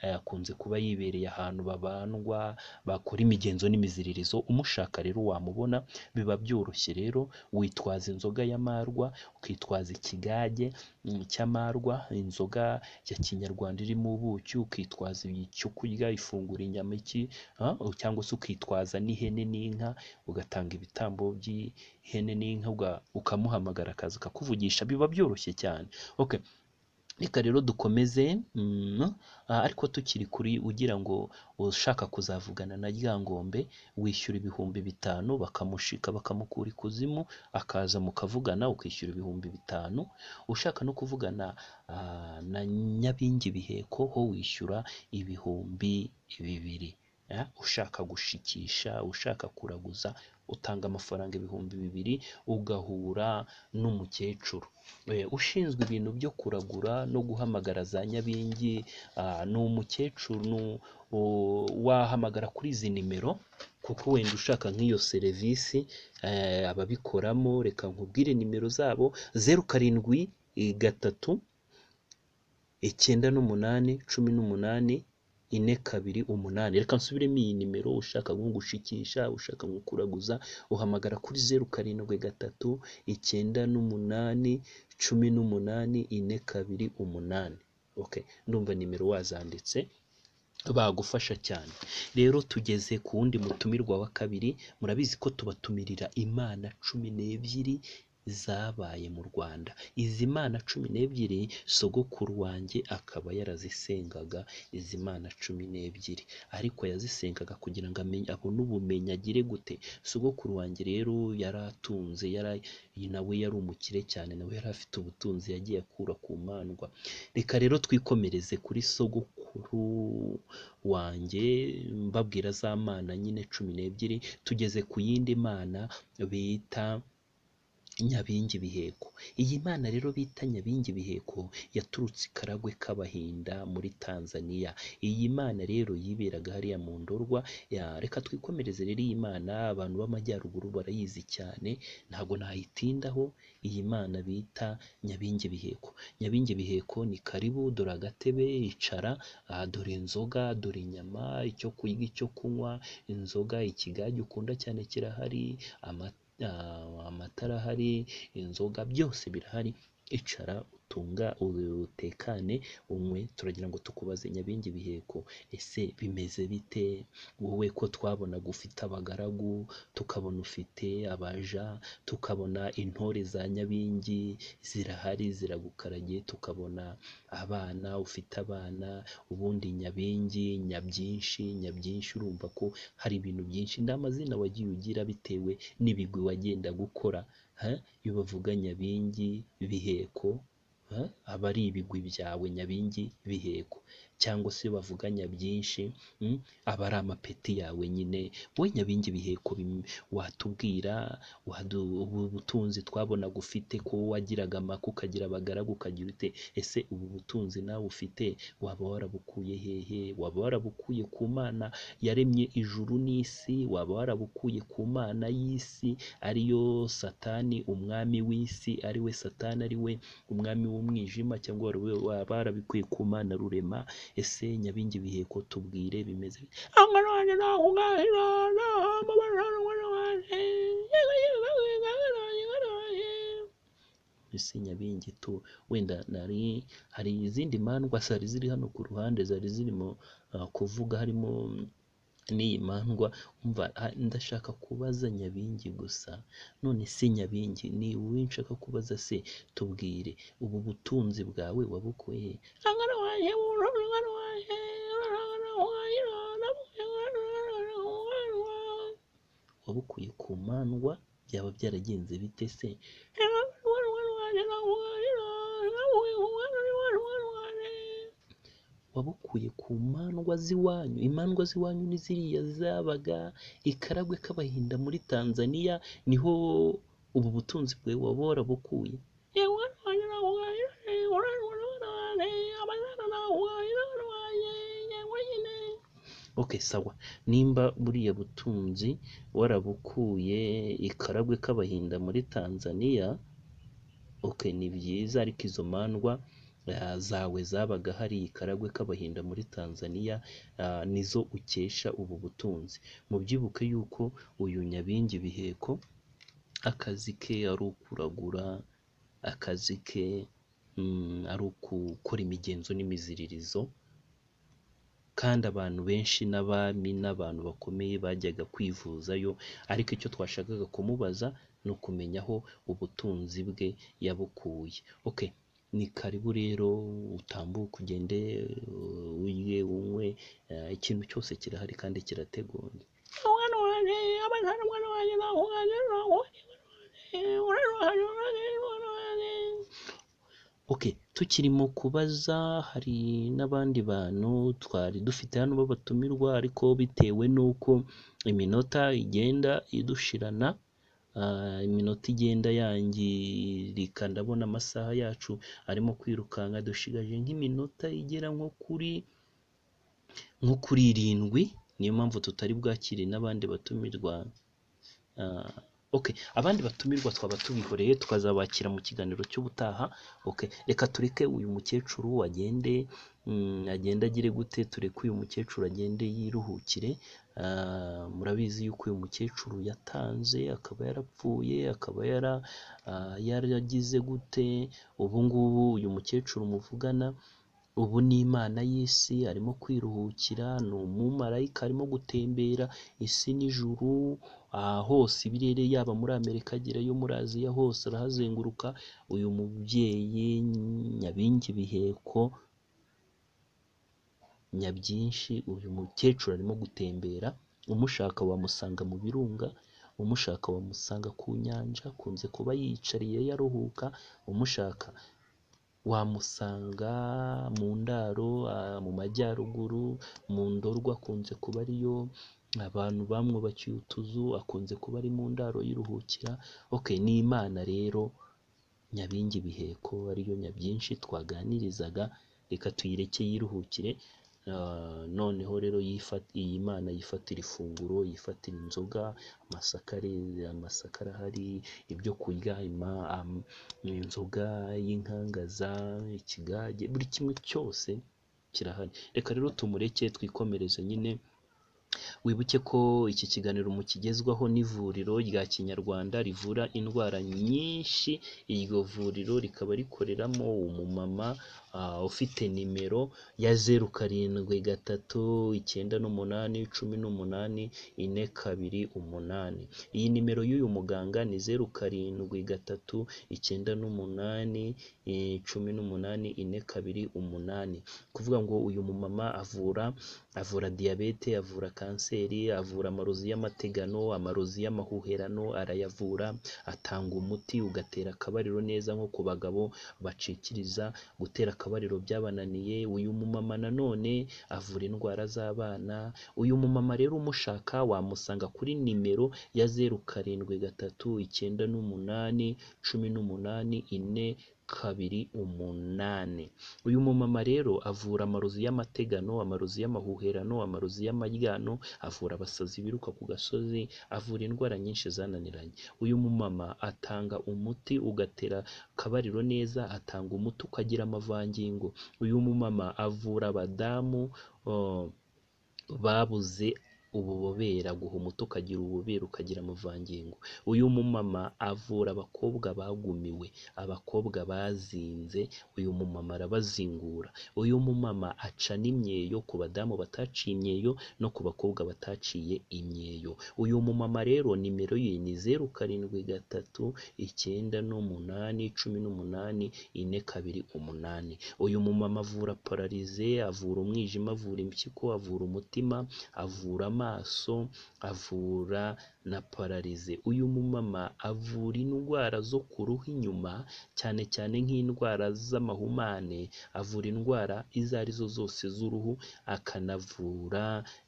eh, akunze kuba yibereye ahantu babandwa bakora imigenzo n'imiziririzo umushaka rero wamubona biba byoroshye rero witwaza inzoga y'amarwa ukitwaza ikigage mm, cy'amarwa inzoga ya kinyarwanda irimo ubuki ukitwaza icyo kurya ifungura inyama iki ah, cyangwa se ukitwaza n'ihene n'inka ugatanga ibitambo by'ihene n'inka uga- ukamuhamagara akaza akakuvugisha biba byoroshye cyane okay reka rero dukomeze mm, ah, ariko tukiri kuri ugira ngo ushaka kuzavugana na ryangombe wishyura ibihumbi bitanu bakamushika bakamukura ikuzimu akaza mukavugana ukishyura ibihumbi bitanu ushaka no kuvugana ah, na nyabingi biheko ho wishyura ibihumbi bibiri eh, ushaka gushikisha ushaka kuraguza utanga amafaranga ibihumbi bibiri ugahura n'umukecuru Eh, ushinzwe ibintu byo kuragura no guhamagara za nyabingi ah, ni umukecuru ni- u- wahamagara kuri izi nimero kuko wenda ushaka nk'iyo serivisi eh, ababikoramo reka nkubwire nimero zabo zeru karindwi eh, gatatu icyenda n'umunani cumi n'umunani ine kabiri umunani reka nsubiremo iyi nimero ushaka nko gushikisha ushaka nko kuraguza uhamagara kuri zeru karindwi gatatu icyenda n'umunani cumi n'umunani ine kabiri umunani okay ndumva nimero wazanditse bagufasha cyane rero tugeze ku wundi mutumirwa wa kabiri murabizi ko tubatumirira imana cumi n'ebyiri zabaye mu rwanda izi mana cumi n'ebyiri sogokuru wanjye akaba yarazisengaga izi mana cumi n'ebyiri ariko yazisengaga kugira ngo amenye abone ubumenyi agire gute sogokuru wanjye rero yari atunze yari nawe yari umukire cyane nawe yari afite ubutunzi yagiye akura ku mandwa reka rero twikomereze kuri sogokuru wanjye mbabwira za mana nyine cumi n'ebyiri tugeze ku yindi mana bita nyabingi biheko iyi mana rero bita nyabingi biheko yaturutse i karagwe k'abahinda muri tanzania iyi mana rero yiberaga hariya mu ndorwa ya reka twikomereze rero iyi mana abantu b'amajyaruguru barayizi cyane ntabwo nayitindaho iyi mana bita nyabingi biheko nyabingi biheko ni karibu dore agatebe icara aha dore inzoga dore inyama icyo kurya icyo kunywa inzoga ikigage ukunda cyane kirahari amata Ah, amatara ahari inzoga byose birahari icara utunga utekane umwe turagira ngo tukubaze nyabingi biheko ese bimeze bite wowe ko twabonaga ufite abagaragu tukabona ufite abaja tukabona intore za nyabingi zirahari ziragukaragiye tukabona abana ufite abana ubundi nyabingi nyabyinshi nyabyinshi urumva ko hari ibintu byinshi nta mazina wagiye ugira bitewe n'ibigwi wagenda gukora iyo bavuga nyabingi biheko aba ari ibigwi byawe nyabingi biheko cyangwa se bavuga nyabinshi aba ari amapeti yawe nyine wowe nyabingi biheko watubwira ubutunzi twabonaga ufite ko wagiraga amaka ukagira abagaragu ukagira ute ese ubu butunzi nawe ufite waba warabukuye hehe waba warabukuye ku mana yaremye ijuru n'isi waba warabukuye ku mana y'isi ariyo satani umwami w'isi ariwe satani ariwe umwami w'umwijima cyangwa waba warabikuye ku mana rurema ese nyabingi biheko tubwire bimeze ese nyabingi tu wenda nari hari izindi mandwa zari ziri hano ku ruhande zari zirimo ah, kuvuga harimo n'iyi mandwa umva ah, ndashaka kubaza nyabingi gusa none se nyabingi ni wowe nshaka kubaza se tubwire ubu butunzi bwawe wabukuye wabukuye ku mandwa byaba byaragenze bite se wabukuye ku mandwa z'iwanyu imandwa z'iwanyu ni ziriya zabaga ikaragwe k'abahinda muri tanzania niho ubu butunzi bwawe waba warabukuye okay sawa nimba buriya butunzi warabukuye ikaragwe k'abahinda muri tanzania okay ni byiza ariko izo mandwa ah, zawe zabaga hari ikaragwe k'abahinda muri tanzania ah, nizo ukesha ubu butunzi mubyibuke yuko uyu nyabingi biheko akazi ke ari ukuragura akazi ke mm, ari ukukora imigenzo n'imiziririzo kandi abantu benshi n'abami n'abantu bakomeye bajyaga kwivuzayo ariko icyo twashakaga kumubaza ni ukumenya aho ubutunzi bwe yabukuye okay ni karibu rero utambuke ugende uh, urye unywe eh, ikintu cyose kirahari kandi kirateguye okay tukirimo kubaza hari n'abandi bantu twari dufite hano babatumirwa ariko bitewe n'uko iminota igenda idushirana ah, iminota igenda yangirika ndabona amasaha yacu arimo kwirukanka dushigaje nk'iminota igera nko kuri nko kuri irindwi niyo mpamvu tutari bwakire n'abandi batumirwa Ah, okay abandi batumirwa twaba tubihoreye tukazabakira mu kiganiro cy'ubutaha okay reka tureke uyu mukecuru agende mm, agende agire gute tureke uyu mukecuru agende yiruhukire Ah, murabizi yuko uyu mukecuru yatanze akaba yarapfuye akaba yara ah, yaragize gute ubu ngubu uyu mukecuru muvugana ubu ni imana y'isi arimo kwiruhukira ni umumarayika arimo gutembera isi n'ijuru aha hose ibirere yaba muri amerika agerayo muri aziya hose arahazenguruka uyu mubyeyi nyabingi biheko nyabyinshi uyu mukecuru arimo gutembera umushaka wamusanga mu birunga umushaka wamusanga ku nyanja akunze kuba yiyicariye yaruhuka umushaka wamusanga mu ndaro ah, mu majyaruguru mu ndorwa akunze kuba ariyo abantu bamwubakiye utuzu akunze kuba ari mu ndaro yiruhukira ok ni imana rero nyabingi biheko ariyo nyabyinshi twaganirizaga reka tuyireke yiruhukire Ah, noneho rero yifa- iyi mana yifatira ifunguro yifatira inzoga amasaka are- amasaka arahari ibyo kurya ima- am- inzoga y'inkangaza ikigage buri kimwe cyose kirahari reka rero tumureke twikomereze nyine wibuke ko iki kiganiro mukigezwaho n'ivuriro rya kinyarwanda rivura indwara nyinshi iryo vuriro rikaba rikoreramo umumama ah, ufite nimero ya zeru karindwi gatatu icyenda n'umunani cumi n'umunani ine kabiri umunani iyi nimero y'uyu muganga ni zeru karindwi gatatu icyenda n'umunani eh, cumi n'umunani ine kabiri umunani kuvuga ngo uyu mumama avura avura diyabete avura kanseri avura amarozi y'amategano amarozi y'amahuherano arayavura atanga umuti ugatera akabariro neza nko ku bagabo bacikiriza gutera akabariro byabananiye uyu mumama nanone avura indwara z'abana uyu mumama rero umushaka wamusanga kuri nimero ya zeru karindwi gatatu icyenda n'umunani cumi n'umunani ine kabiri umunani uyu mumama rero avura amarozi y'amategano amarozi y'amahuherano amarozi y'amaryano avura abasazi biruka ku gasozi avura indwara nyinshi zananiranye uyu mumama atanga umuti ugatera akabariro neza atanga umuti ukagira amavangingo uyu mumama avura abadamu oh, babuze ububobera guha umuti ukagira ububobera ukagira amavangingo uyu mumama avura abakobwa bagumiwe abakobwa bazinze uyu mumama arabazingura uyu mumama aca n'imyeyo ku badamu bataciye imyeyo no ku bakobwa bataciye imyeyo uyu mumama rero nimero ye ni zeru karindwi gatatu icyenda n'umunani cumi n'umunani ine kabiri umunani uyu mumama avura pararize avura umwijima avura impyiko avura umutima avura amaso avura na pararize uyu mumama avura indwara zo ku ruhu inyuma cyane cyane nk'indwara z'amahumane avura indwara izo ari zo zose z'uruhu akanavura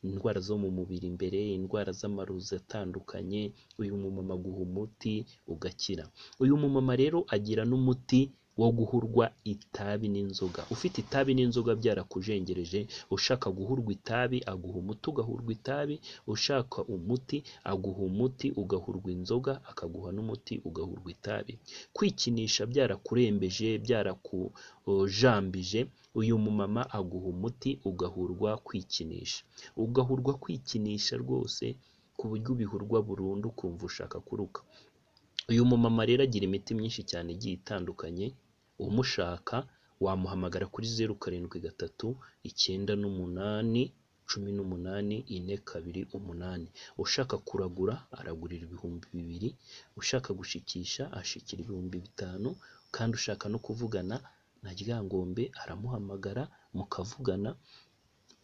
indwara zo mu mubiri imbere indwara z'amarozi atandukanye uyu mumama aguha umuti ugakira uyu mumama rero agira n'umuti wo guhurwa itabi n'inzoga ufite itabi n'inzoga byarakujengereje ushaka guhurwa itabi aguha umuti ugahurwa itabi ushaka umuti aguha umuti ugahurwa inzoga akaguha n'umuti ugahurwa itabi kwikinisha byarakurembeje byarakujambije uyu mumama aguha umuti ugahurwa kwikinisha ugahurwa kwikinisha rwose ku buryo ubihurwa burundu ukumva ushaka kuruka uyu mumama rero agira imiti myinshi cyane igiye itandukanye umushaka wamuhamagara kuri zeru karindwi gatatu icyenda n'umunani cumi n'umunani ine kabiri umunani ushaka kuragura aragurira ibihumbi bibiri ushaka gushikisha ashikira ibihumbi bitanu kandi ushaka no kuvugana na ryangombe aramuhamagara mukavugana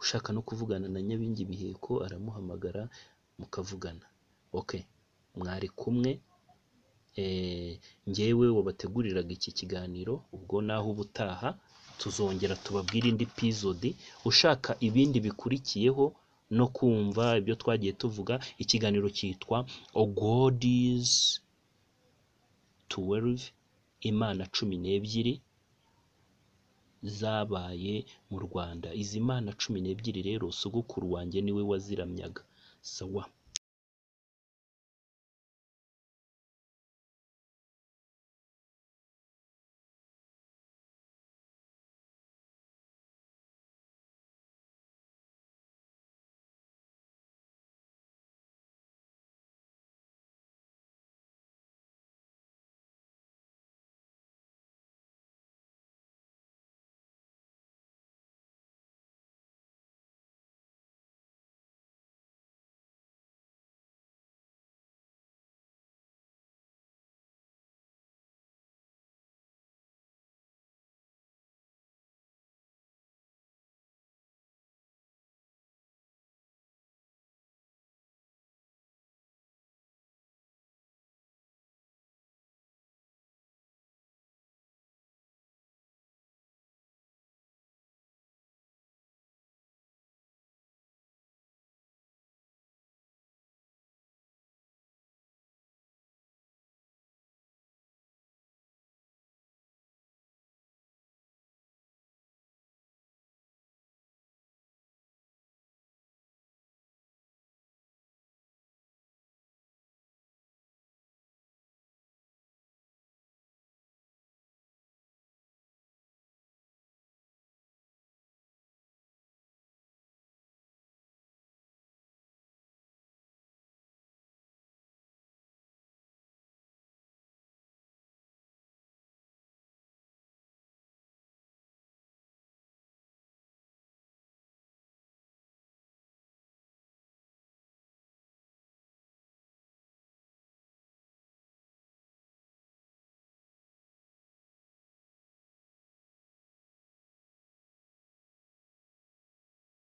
ushaka no kuvugana na nyabingi biheko aramuhamagara mukavugana ok mwari kumwe Eh, njyewe wabateguriraga iki kiganiro ubwo naho ubutaha tuzongera tubabwire indi pizodi ushaka ibindi bikurikiyeho no kumva ibyo twagiye tuvuga ikiganiro cyitwa ogodis 12 imana cumi n'ebyiri zabaye mu rwanda izi mana cumi n'ebyiri rero sogokuru wanjye niwe waziramyaga sawa